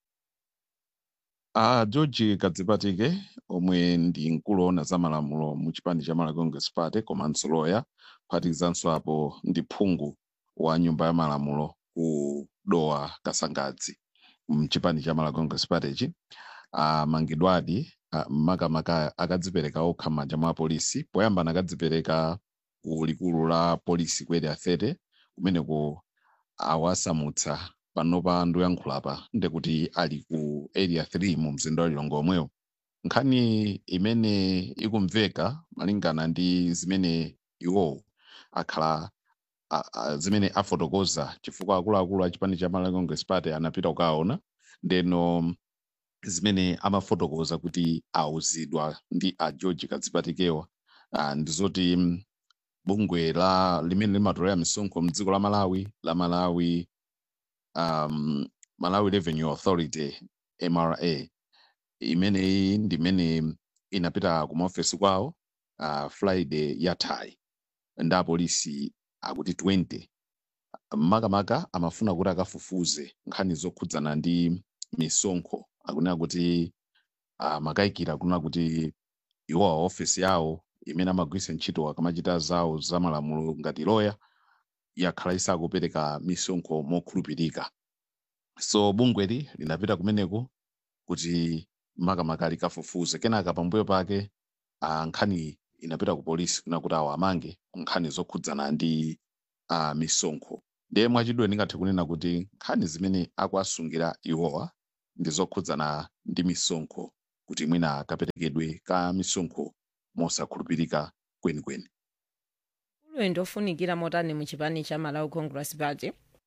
uh, george kadzipatike omwe ndi mkulu ona za malamulo mu chipani cha malawi congress party komanso loya kuphatikizanso apo ndi phungu wa nyumba ya malamulo ku dowa kasangadzi mchipani cha malawi congress party chi amangidwadi uh, makamaka akadzipereka okha m'manja mwa apolisi poyamba anakadzipereka ku likulu la polisi ku area 30 kumeneko awasamutsa panopa ndoyankhulapa ndekuti ali ku area 3 mu mzinda wa lilongwe omwewo nkhani imene ikumveka malingana ndi zimene iwowo akhala a- a- zimene afotokoza chifukwa akuluakulu a chipani cha malawi congress party anapita kukaona ndeno zimene amafotokoza kuti auzidwa ndi a george kadzipatikewa ah, ndizoti mm, bungwe la limene limatolera misonkho mdziko la malawi la malawi um, malawi revenue authority mra imeneyi ndimene inapita kumaofesi kwawo uh, friday yathayi ndi apolisi akuti 20 makamaka amafuna kuti akafufuze nkhani zokhudzana ndi misonkho akunena kuti uh, makayikira kunena kuti iwo ofesi yawo imene amagwiritsa ntchito akamachita zawo za malamulo ngati loya yakhala isakupereka misonkho mokhulupirika so bungweli linapita kumeneko kuti makamaka likafufuze kenaka pambuyo pake uh, nkhani inapita ku polisi kuna kuti awo amange nkhani zokhudzana ndi uh, misonkho ndiye mwachidwe ndingathe kunena kuti nkhani zimene akuasungira iwowa ndi zokhudzana ndi misonkho kuti mwina kaperekedwe ka misonkho mosakhulupirika kwenikweni ulendo ofunikira motani mu chipani cha malawi congress party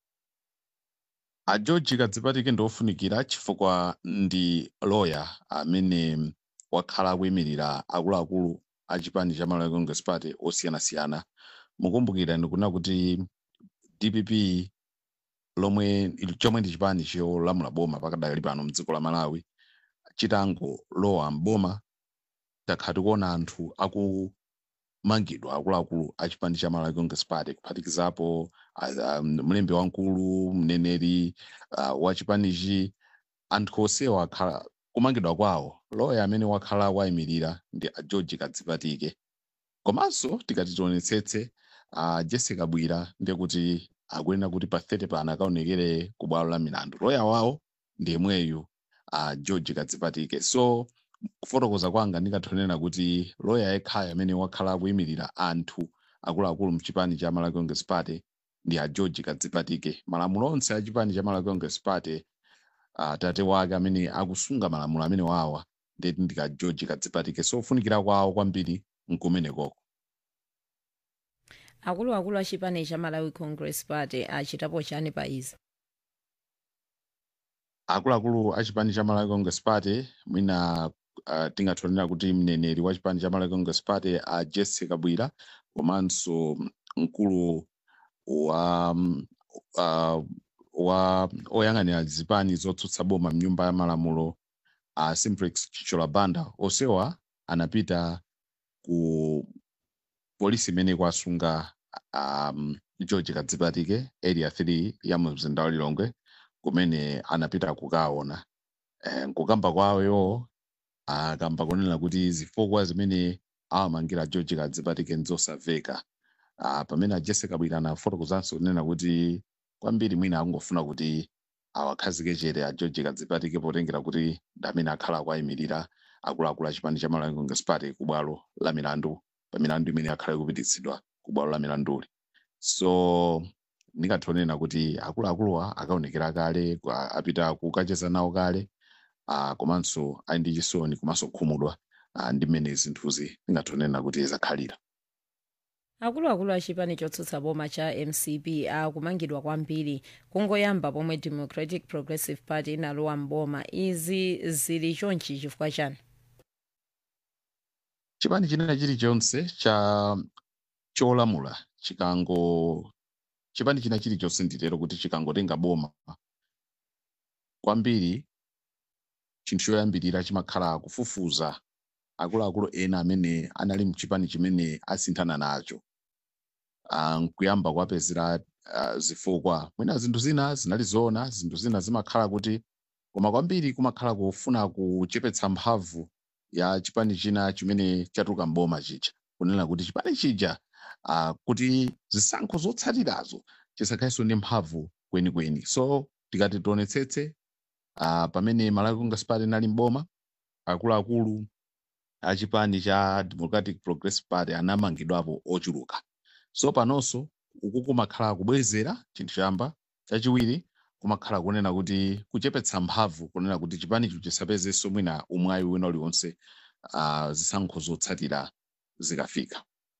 a george kadzipatike ndi ofunikira chifukwa ndi loya amene wakhala akuyimirira akuluakulu a chipani cha malawi congress party osiyanasiyana mukumbukira ndikunena kuti dpp lomwe chomwe ndi chipani cholamula boma pakadali pano mdziko la malawi chitangolowa mboma takhala tikuona anthu akumangidwa akuluakulu a chipani cha malawi congress party kuphatikizapo ah, um, mlembi wamkulu mneneri uh, wa chipanichi anthu onsewa akhala kumangidwa kwawo loya amene wakhala wayimirira ndi a george kadzipatike komanso tikati tionetsetse uh, jessica bwira ndikuti akuyenera kuti pa 30 pano akaonekere ku bwalo la milandu loya wawo ndi yemweyu uh, george kadzipatike so kufotokoza kwanga ndingathonena kuti loya yekhayo amene wakhala akuyimirira anthu akuluakulu mchipani cha malawi congress party ndi a george kadzipatike malamulo onse a chipani cha malawi congress party uh, tate wake amene akusunga malamulo amene wawa ndeti ndi ka george kadzipatike so kufunikira kwawo kwambiri nkumenekoko akuluakulu a chipani cha malawi congress party achitapo chani pa izi akuluakulu a chipani cha malawi congress party mwina uh, tingathonera kuti mneneri wa chipani cha malawi congress party a jessica bwira komanso mkulu wa um, uh, wa oyang'anira zipani zotsutsa boma mnyumba ya malamulo a uh, simplex chichola banda onsewa anapita ku polisi imene ikusunga um, george kadzipatike area 3 ya mu mzinda wa lilongwe kumene anapita kukaona eh, nkukamba kwawoyo akamba kunena kuti zifukwa zimene awamangira george kadzipatike nzosamveka uh, pamene a jessica bwira anafotokozanso kunena kuti kwambiri mwina akungofuna kuti awakhazike chete a george kadzipatike potengera kuti ndi amene akhala akuayimirira akuluakulu a chipani cha malawi congress party ku bwalo la milandu pa milandu imene akhala ikupititsidwa ku bwalo la milanduli so ndingathonena kuti akuluakuluwa akaonekera kale kwa- apita kukacheza nawo kale uh, komanso ali ndi chisoni komanso kukhumudwa uh, ndi mmene zinthuzi ndingathonena kuti zakhalira akuluakulu a chipani chotsutsa boma cha mcp akumangidwa kwambiri kungoyamba pomwe democratic progressive party inalowa mboma izi zili chonchi chifukwa chani chipani chinena chilichonse cha cholamula chikango chipani china chilichonse nditero kuti chikangotenga boma kwambiri chinthu choyambirira chimakhala kufufuza akuluakulu ena amene anali mchipani chimene asinthana nacho Ah, nkuyamba kuwapezera ah, zifukwa mwina zinthu zina zinali zoona zinthu zina zimakhala kuti koma kwambiri kumakhala kufuna kuchepetsa mphamvu ya chipani china chimene chatuluka mboma chija kunena kuti chipani chija uh, kuti zisankho zotsatirazo chisakhalenso ndi mphamvu kwenikweni so tikati tionetsetse uh, pamene malawi congress party inali mboma akuluakulu a chipani cha democratic progressive party anamangidwapo ochuluka so panonso uku kumakhala kubwezera chinthu choyamba chachiwiri kumakhala kunena kuti kuchepetsa mphamvu kunena kuti chipanicho chisapezenso mwina umwayi wina uliwonse uh, zisankho zotsatira zikafika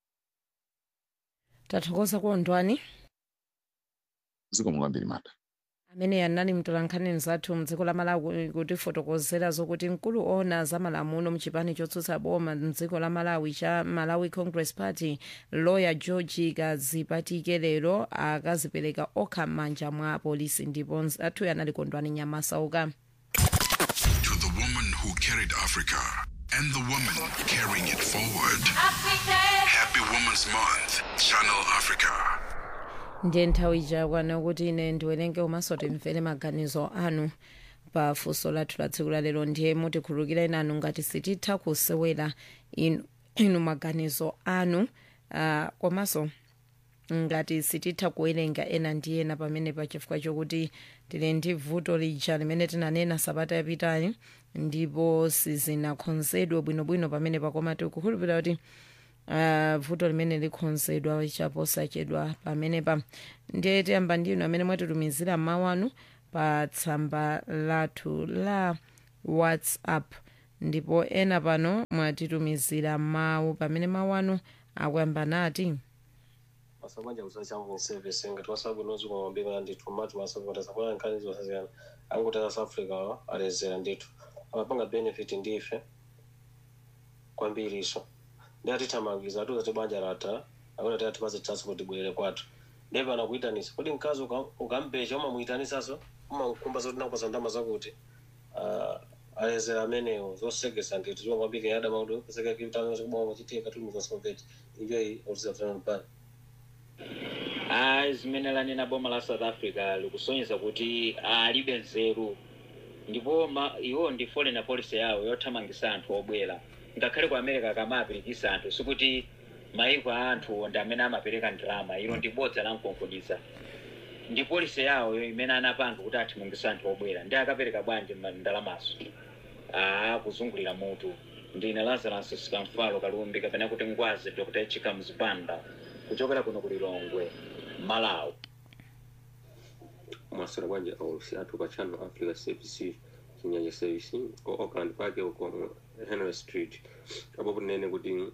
tathokoza kuondwani zikomo kwambiri mata amene anali mtolankhani mzathu mdziko la malawi kutifotokozera zokuti mkulu ona za malamulo mchipani chotsutsa boma mdziko la malawi cha malawi congress party lawyer george kazipatike lero akazipereka okha m'manja mwa apolisi ndipo mzathuyo anali kondwani nyamasauka To the woman who carried Africa and the woman carrying it forward. Happy Women's Month, Channel Africa. ndiye nthawi ijakwana kuti ine ndiwerenge komanso timvere maganizo anu pa funso lathu la tsiku lalero ndiye mutikhululukira nanu ngati sititha kusewera inu, inu maganizo anu uh, komanso ngati sititha kuwerenga ena ndi ena pamene pa chifukwa chokuti tili ndi vuto lija limene tinanena sabata yapitayi ndipo sizinakonzedwe bwinobwino pamene pakoma tikukhulupirira kuti uh, vuto limene likonzedwa chaposachedwa pamene pa ndiye tiyamba ndinu amene mwatitumizira mawu anu pa tsamba lathu la whatsapp ndipo ena pano mwatitumizira mawu pamene mawu anu akuyamba nati masabanja kusachangu service ngati wasabwinozi kwa mabima ndithu mati masapota sabona nkhani zosasiyana angotera south africa wa alezera ndithu amapanga benefit ndife kwambiriso ndi atithamangiza atiuza ti banja latha akuti ati atipaze transport bwerere kwathu ndiye pana kuyitanisa kodi mkazi uka- ukampecha umamuyitanisaso umakumba zoti nakupaza ndama zakuti Ah, alezera amenewo zosegesa ndithu ziwangwambike yadama kuti kuseka kitano chikuboma chitika tulimuzasomvechi injoyi otizafanana pale ayi zimene lanena boma la south africa likusonyeza kuti alibe nzeru ndipo ma- iwo ndi foreign policy yawo yothamangisa anthu obwera ngakhale ku america kamapirikisa anthu sikuti maiko a anthu ndi amene amapereka ndalama ilo ndi bodza la mkonkhodiza ndi polisi yawo imene anapanga kuti athamangisa anthu obwera ndi akapereka bwanji ma- ndalamazo aa kuzungulira mutu ndine lazarus sikamfalo kalumbi kapena kuti ngwazi dr echika mzipanda kuchokera kuno ku lilongwe malawi mwasira bwanji aulusi athu pa channel africa service chinyanja service ku auckland park uko mu henry street apo kunene kuti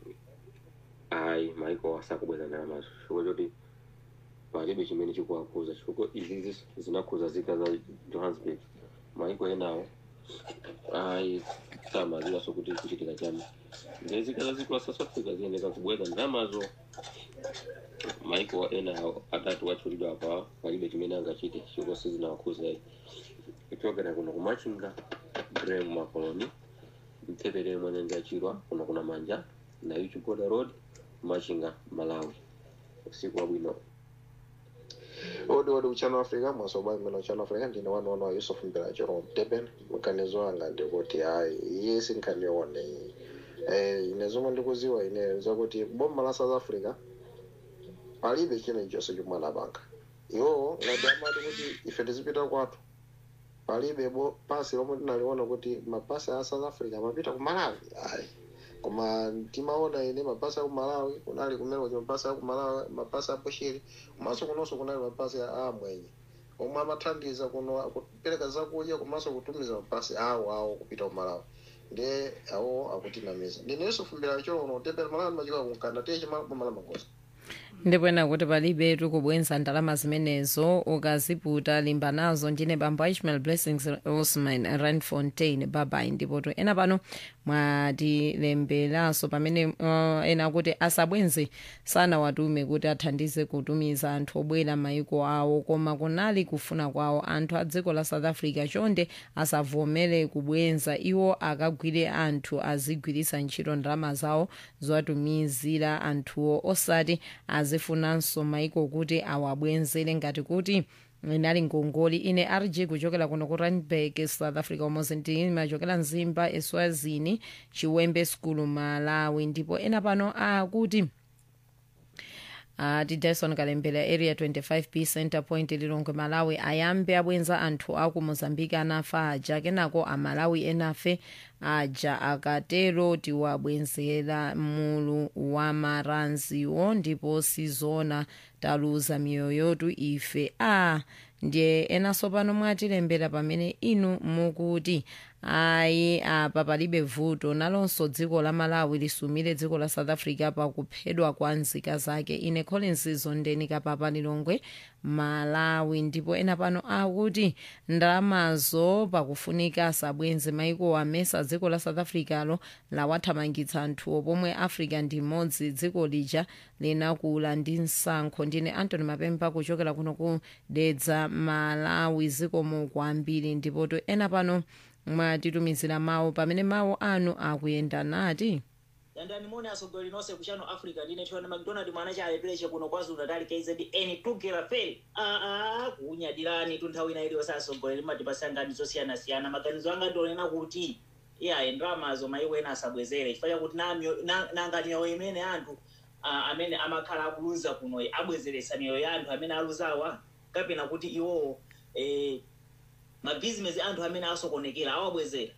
ayi maiko asakubweza ndalamazo chifukwa choti palibe chimene chikuwakuza chifukwa izi zinakhuza zika za johannesburg maiko enawo ayi samaziwaso kuti kuchitika chani ndiye zika za ziko la south africa ziyeneka kubweza ndalamazo maiko ena atatu wachulidwa apa palibe chimene angachite chifukwa sizinawakhuza kuchokera kuno kumachinga grem makoloni mtepere mwenyanja yachirwa kuno kuna manja na yuchi border road machinga malawi usiku wabwino odi odi uchano africa mwasoba imene uchano africa ndine wanu wanu wa yusuf mbira jerome deben mkanizo wanga ndikuti hayi iye sinkhanione iyi eh, ine zomwe ndikuziwa ine zakuti boma la south africa palibe china chonse chomwe anapanga iwowo ngati amati kuti ife tizipita kwathu palibe bo pasi lomwe tinaliona kuti mapasi a south africa amapita ku malawi ayi koma timaona ine mapasi a ku malawi kunali kumene kuti mapasi a ku malawi mapasi a bushiri komanso kunonso kunali mapasi a amwenye omwe amathandiza kuno kupereka zakudya komanso kutumiza mapasi awo awo kupita ku malawi ndiye awo akutinamiza ndine yusufu mbira cholono tepera malawi machika kunkanda tiye chimabomala magoza ndipwena kuti palibe tikubwenza ndalama zimenezo ukaziputa limba nazo ndine bambo ishmael blessings osman randfontein babai ndipoto ena pano mwatilemberanso pamene uh, ena kuti asabwenze sanawatume kuti athandize kutumiza anthu obwera maiko awo koma kunali kufuna kwawo anthu a dziko la south africa chonde asavomere kubwenza iwo akagwire anthu azigwiritsa ntchito ndalama zawo zowatumizira anthuwo osati azifunanso maiko kuti awabwenzere ngati kuti inali ngongoli ine rg kuchokera kuno ku randburg south africa umozi ndimachokera mzimba eswazini chiwembe school malawi ndipo ena pano akuti ati dyson kalembera area 25b center point lilongwe malawi ayambe abwenza anthu aku mozambique anafa aja kenako amalawi enafe aja akatero tiwabwenzera mulu wa maranziwo ndipo sizona taluza miyoyo yotu ife a ndiye enanso pano mwatilembera pamene inu mukuti ayi apa palibe vuto nalonso dziko la malawi lisumire dziko la south africa pakuphedwa kwa nzika zake ine collins zondeni kapapa lilongwe malawi ndipo ena pano akuti ndalamazo pakufunika sabwenzi maiko amesa dziko la south africa lo lawathamangitsa anthuwo pomwe africa ndi imodzi dziko lija linakula ndi msankho ndine antony mapemba kuchokera kuno ku dedza malawi zikomo kwambiri ndipo to ena pano mwatitumizira mawu pamene mawu anu akuyenda nati dandani mone asogolera nonse ku channel africa ndine tiona mcdonald mwana cha alepereche kuno kwazulu natal kzn tugera feri aa kuunyadirani tu nthawi ina iliyonse asogolera matipasa ngani zosiyanasiyana maganizo anga ndionena kuti iyayi ndalamazo maiko ena asabwezere chifukwa chakuti nangati miyoyo imene anthu ah, amene amakhala akuluza kuno abwezeresa miyoyo ya anthu amene aluzawa kapena kuti iwowo eh, mabhizinesi anthu amene asokonekera awabwezera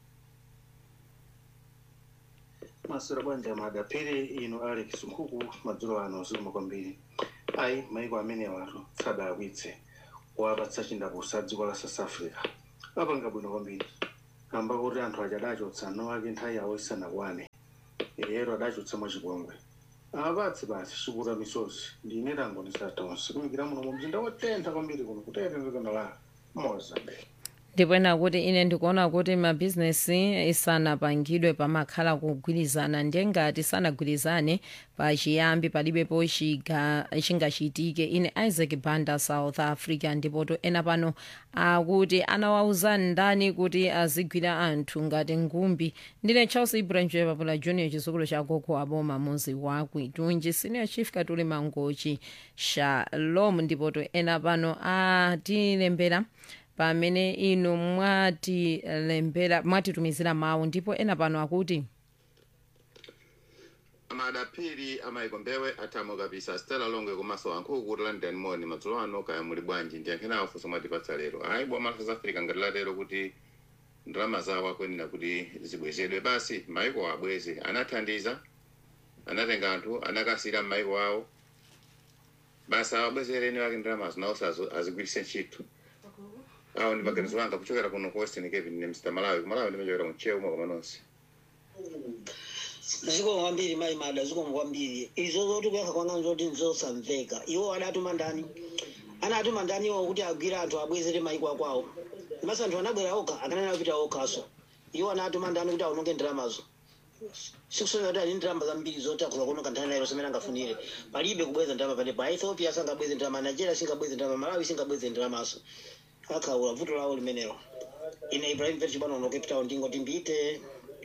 masura bwanja madapiri ino alex nkhuku madzulo ano ziluma kwambiri ayi maiko amene watu sadaakwitse wapatsa chindapusa dziko la south africa apanga bwino kwambiri kamba kuti anthu aja adachotsa no ake nthawi yawo isanakwane ero adachotsa mwachipongwe apatse basi chikuta misozi ndine tango ndisatonse kumikira muno mu mzinda wotentha kwambiri kuno kutetenzekana la mozambique ndipo ena kuti ine ndikuona kuti mabhizinesi isanapangidwe pamakhala kugwirizana ndiye ngati sanagwirizane pachiyambi palibepo chiga- chingachitike ine isaac banda south africa ndipo to ena pano akuti anawauzani ndani kuti azigwira anthu ngati ngumbi ndine charles ibrahim papula junior chizukulu cha gogo aboma muzi wa kwitunji senior chief katuli mangochi shalom ndipo to ena pano atilembera pamene inu mwatilembera mwatitumizira mawu ndipo ena pano akuti amadapiri amaiko mbewe atamo kabisa stela longwe komanso ankhuku kuti london moni madzulo ano kaya muli bwanji ndiyankhenawo funso mwatipatsa lero ayi boma la south africa ngati latero kuti ndalama zawo akuyenera kuti zibwezedwe basi maiko abweze anathandiza anatenga anthu anakasira m'maiko awo basi awabwezereni wake ndalamazo nawonso azo- azigwiritse ntchito awo ndi maganizo anga kuchokera kuno ku western cape ne mr malawi kumalawi ndimachokera mchewu mwa kamanonse zikomo kwambiri mayi mada zikomo kwambiri izo zoti kuyakha kwanga zoti nzosamveka iwo adatuma ndani anatuma ndani iwo kuti agwire anthu abwezere maiko akwawo masa anthu anabwera okha akanena kupita okhaso iwo anatuma ndani kuti aononge ndalamazo sikusonyeza kuti ali ndalama zambiri zoti akhoza kuononga nthani nayo semene angafunire palibe kubweza ndalama panepo aethiopia sangabweze ndalama nigeria singabweze ndalama malawi singabweze ndalamaso akhaula vuto lawo limenelo ine ibrahim verchi bwana uno cape town ndingoti mbite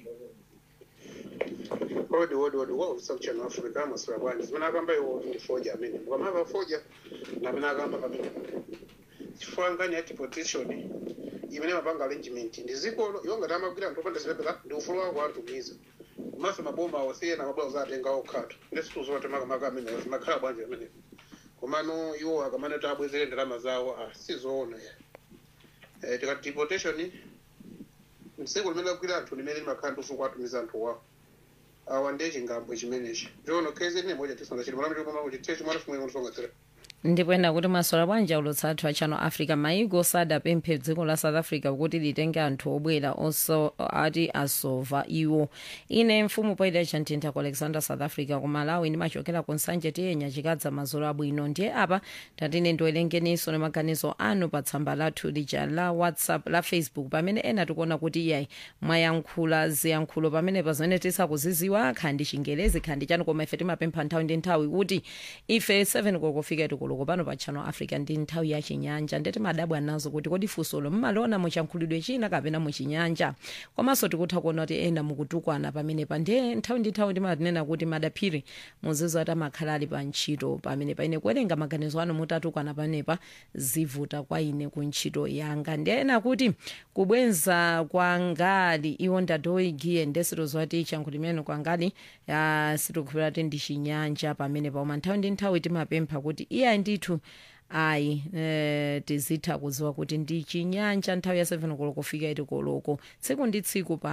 odi odi odi waulisa kuchano africa masura bwanji zimene akamba iwo ndi foja amene mukamava foja namene akamba pamene chifukwa ngani yati petition imene mapanga arrangement ndi zikolo iwo ngati amagwira anthu opanda zipepera ndi ufulu wako atumiza komanso maboma awosiyena mabwera zatenga okhatu ndesituzote makamaka amene zimakhala bwanji amene komano iwo akamaneta abwezere ndalama zawo ah, sizoona ya eh, tikati deportation msiku limene agwira anthu limene limakhala ndi ufulu kwatumiza anthu wawo awa ndiye chingambo chimenechi njono kezi ine moja tisonga chili malamu chikoma kuti tiye chimwana chimwe unosonga tsira ndipo ena kuti masola bwanji aulutsa athu a channel africa maiko sadapemphe dziko la south africa kuti litenge anthu obwera onso ati asova iwo ine mfumu poyida chantintha ku alexander south africa ku malawi ndimachokera ku nsanje tiyenya chikadza mazolo abwino ndiye apa tatine ndiwerengeninso ni maganizo anu pa tsamba lathu lija la whatsapp la facebook pamene ena tikuona kuti iyayi mwayankhula ziyankhulo pamene pazimene tisakuziziwa khandi chingelezi khandi chanu koma ife timapempha nthawi ndi nthawi kuti ife 7 kokofika tikuluko pano pa channel africa ndi nthawi ya chinyanja ndeti madabwa nazo kuti kodi funsolo mmaliona muchankhulidwe china kapena muchinyanja komanso tikutha kuona kuti ena mukutukwana pamenepa ndiye nthawi ndi nthawi timatinena kuti madaphiri muzizo ati amakhala ali pa ntchito pamene paine kuwerenga maganizo anu mutatukwana pamenepa zivuta kwa ine ku ntchito yanga ndiye ena kuti kubwenza kwa ngali iwo ndatoigiye ndesito zoti chankhuli imene kwa ngali ya sitikuphera kuti ndi chinyanja pamenepa koma nthawi ndi nthawi timapempha kuti iya ndithu ayi eh, tizitha kuziwa kuti ndi chinyanja nthawi ya 7 koloko kufika iti koloko tsiku ndi tsiku pano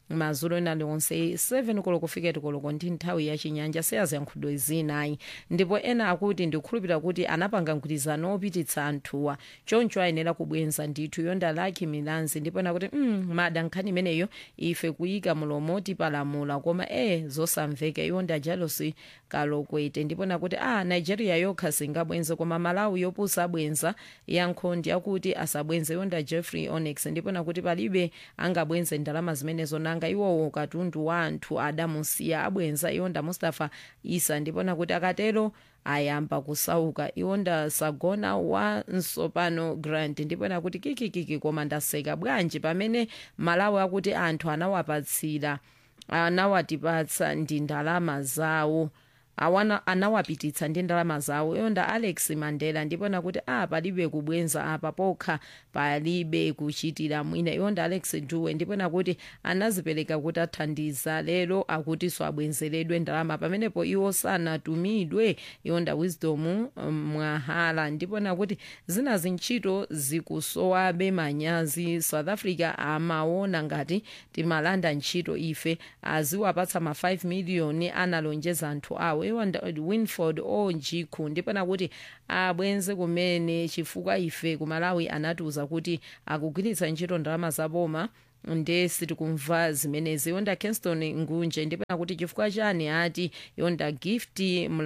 madzulo ena liwonse 7 koloko kufika tikoloko ndi nthawi ya chinyanja seyaziyankhulo zinayi ndipo ena akuti ndikukhulupirira kuti anapanga mgwirizano opititsa anthuwa choncho ayenera kubwenza ndithu yonda laki milanzi ndipo ena kuti mm, mada nkhani imeneyo ife kuyika mulomo tipalamula koma e zosamveka yonda jalosi kalokwete ndipo nakuti a nigeria yokha singabwenze koma malawi yopusa abwenza yankhondi akuti asabwenze yonda jeffrey onex ndipo nakuti palibe angabwenze ndalama zimenezo nanga iwowo katundu wa anthu adamusiya abwenza yonda mustafa isa ndipo nakuti akatero ayamba kusauka iwonda sagona wa nsopano grant ndipo nakuti kikikiki koma ndaseka bwanji pamene malawi akuti anthu anawapatsira anawatipatsa ndi ndalama zawo awana anawapititsa ndi ndalama zawo yonda alex mandela ndipo nakuti a palibe kubwenza apa pokha palibe kuchitira mwina yonda alex duwe ndipo nakuti anazipereka kuti athandiza lero akutinso abwenzeredwe ndalama pamenepo iwo sanatumidwe yonda wisdom mwahala ndipo nakuti zina zintchito zikusowabe manyazi south africa amaona ngati timalanda ntchito ife aziwapatsa ma 5 miliyoni analonjeza anthu awo iwonda winford onjikhu ndipo nakuti abwenze kumene chifukwa ife kumalawi anatiuza kuti akugwiritsa ntchito ndalama zaboma nde sitikumva zimenezi yonda kingston ngunje ndipo nakuti chifukwa chani ati yonda gift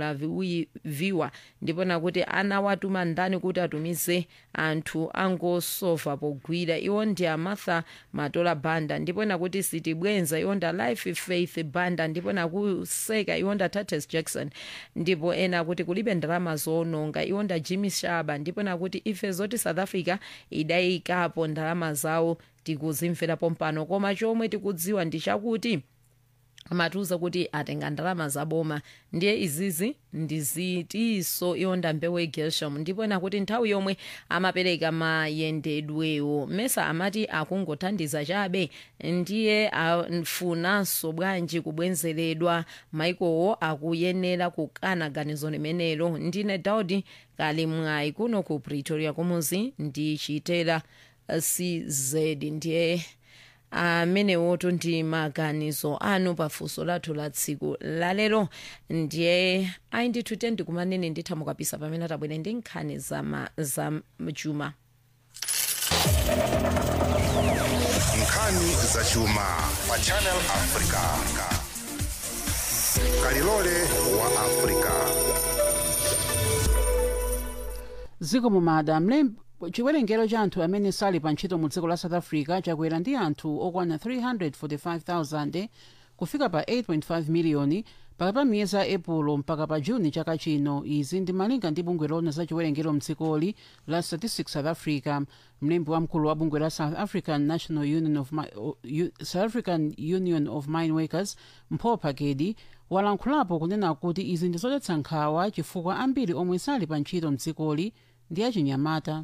mlaviwa ndipo nakuti anawatuma ndani kuti atumize anthu angosofa pogwira iwo ndi amartha matola banda ndipo nakuti sitibwenza yonda life faith banda ndipo nakuseka yonda tates jackson ndipo ena kuti kulibe ndalama zononga iwonda jimmy shaba ndipo nakuti ife zoti south africa idayikapo ndalama zawo tikuzimverapo mpano koma chomwe tikudziwa ndi chakuti amatiuza kuti atenga ndalama zaboma ndiye izizi ndizitiso yonda mbewu gelsham ndipo nakuti nthawi yomwe amapereka mayendedwewo mesa amati akungothandiza chabe ndiye afunanso bwanji kubwenzeredwa maikowo akuyenera kukana ganizo limenelo ndine daudi kali mwayi kuno ku pretoria kumuzi ndichitera cz ndiye amenewoto ndi maganizo anu pafunso lathu la tsiku lalero ndiye ayi ndithu tendi kumanene ndithamukapisa pamene atabwera ndi nkhani za, za chuma nkhani za chuma pa channel africa kalilole wa africa ziko mumada mlembi chiwerengero cha anthu amene sali pa ntchito mu dziko la south africa chakwera ndi anthu okwana 345,000 kufika pa 8.5 miliyoni pakati pa miyezi a epulo mpaka pa juni chaka chino izi ndi malinga ndi bungwe lona za chiwerengero mdzikoli la statistics south africa mlembi wamkulu wa bungwe la south african national union of, Mi uh, south african union of mine workers mpho phakedi walankhulapo kunena kuti izi ndi zodetsa nkhawa chifukwa ambiri omwe sali pa ntchito mdzikoli ndi achinyamata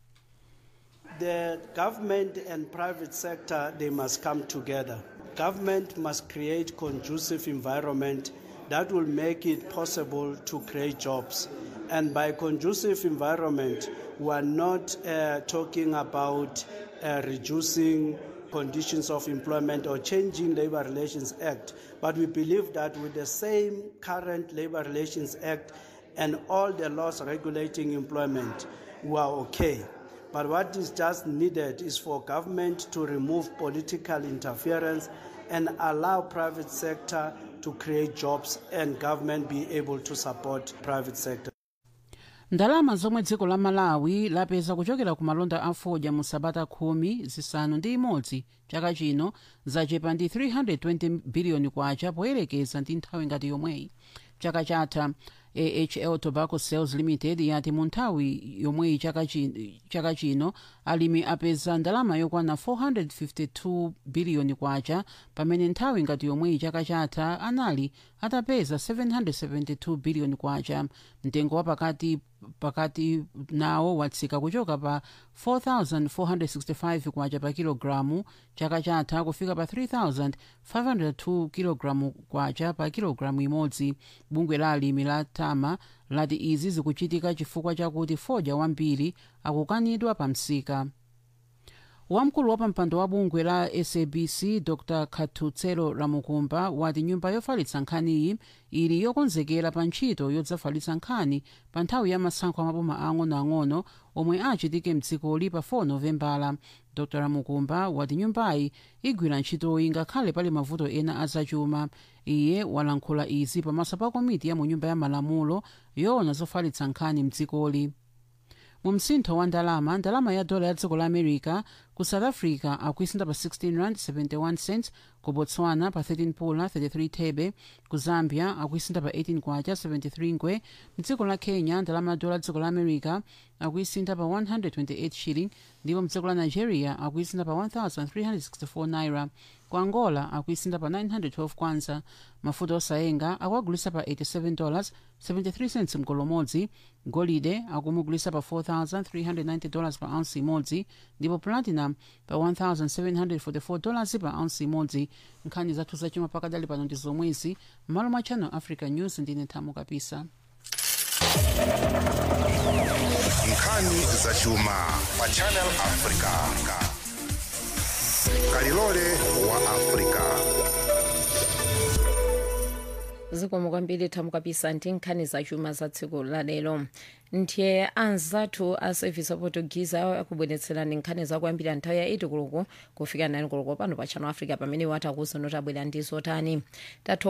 The government and private sector, they must come together. Government must create conducive environment that will make it possible to create jobs. And by conducive environment, we are not uh, talking about uh, reducing conditions of employment or changing Labor Relations Act, but we believe that with the same current Labor Relations Act and all the laws regulating employment, we are okay. But what is just needed is for government to remove political interference and allow private sector to create jobs and government be able to support private sector. ndalama zomwe dziko la malawi lapeza kuchokera ku malonda a fodya mu sabata khumi zisanu ndi imodzi chaka chino zachepa ndi 320 biliyoni kwacha poyerekeza ndi nthawi ngati yomweyi chaka chatha ahl tobacco sales limited yati mu nthawi yomweyi chaka chi- chaka chino alimi apeza ndalama yokwana 452 biliyoni kwacha pamene nthawi ngati yomweyi chaka chatha anali atapeza 772 biliyoni kwacha mtengo wa pakati pakati nawo watsika kuchoka pa 4465 kwacha pa kilogalamu chaka chatha kufika pa 3502 kilogalamu kwacha pa kilogalamu imodzi bungwe la alimi la tama lati izi zikuchitika chifukwa chakuti fodya wambiri akukanidwa pa msika wamkulu wa pampando wa bungwe la sabc dr katutselo ramukumba wati nyumba yofalitsa nkhaniyi ili yokonzekera pa ntchito yodzafalitsa nkhani pa nthawi ya masankho amaboma ang'onoang'ono omwe achitike mdzikoli pa 4 novembala dr ramukumba wati nyumbayi igwira ntchitoyi ngakhale pali mavuto ena azachuma iye walankhula izi pamaso pa komiti ya mu nyumba ya malamulo yoona zofalitsa nkhani mdzikoli mu msintho wa ndalama ndalama ya dola ya dziko la america ku south africa akuisintha pa 16 rand 71 cents ku botswana pa 13 pula 33 thebe ku zambia akuisintha pa 18 kwacha 73 ngwe mdziko la kenya ndalama ya dola ya dziko la america akuisintha pa 128 shilling ndipo mdziko la nigeria akuisintha pa 1364 naira ku angola akuisintha pa 912 kwanza mafuta osayenga akuagulisa pa 87 dollars 73 cents mgolo umodzi golide akumugulisa pa 4390 dollars pa ounce imodzi ndipo platinum pa 1744 dollars pa ounce imodzi nkhani zathu zachuma pakadali pano ndi zomwezi m'malo mwa channel africa news ndine thamo kapisa nkhani zachuma pa channel africa kalilole wa africa zikomo kwambiri thamo kapisa ndi nkhani zachuma za tsiku lalero ndiye anzathu a service aportuguese akubweretserani nkhani zakwambiri nthawi ya 8 koloko kufika 9 koloko pano pa channel africa pamene wati akuzo notabwera ndi zotani tatho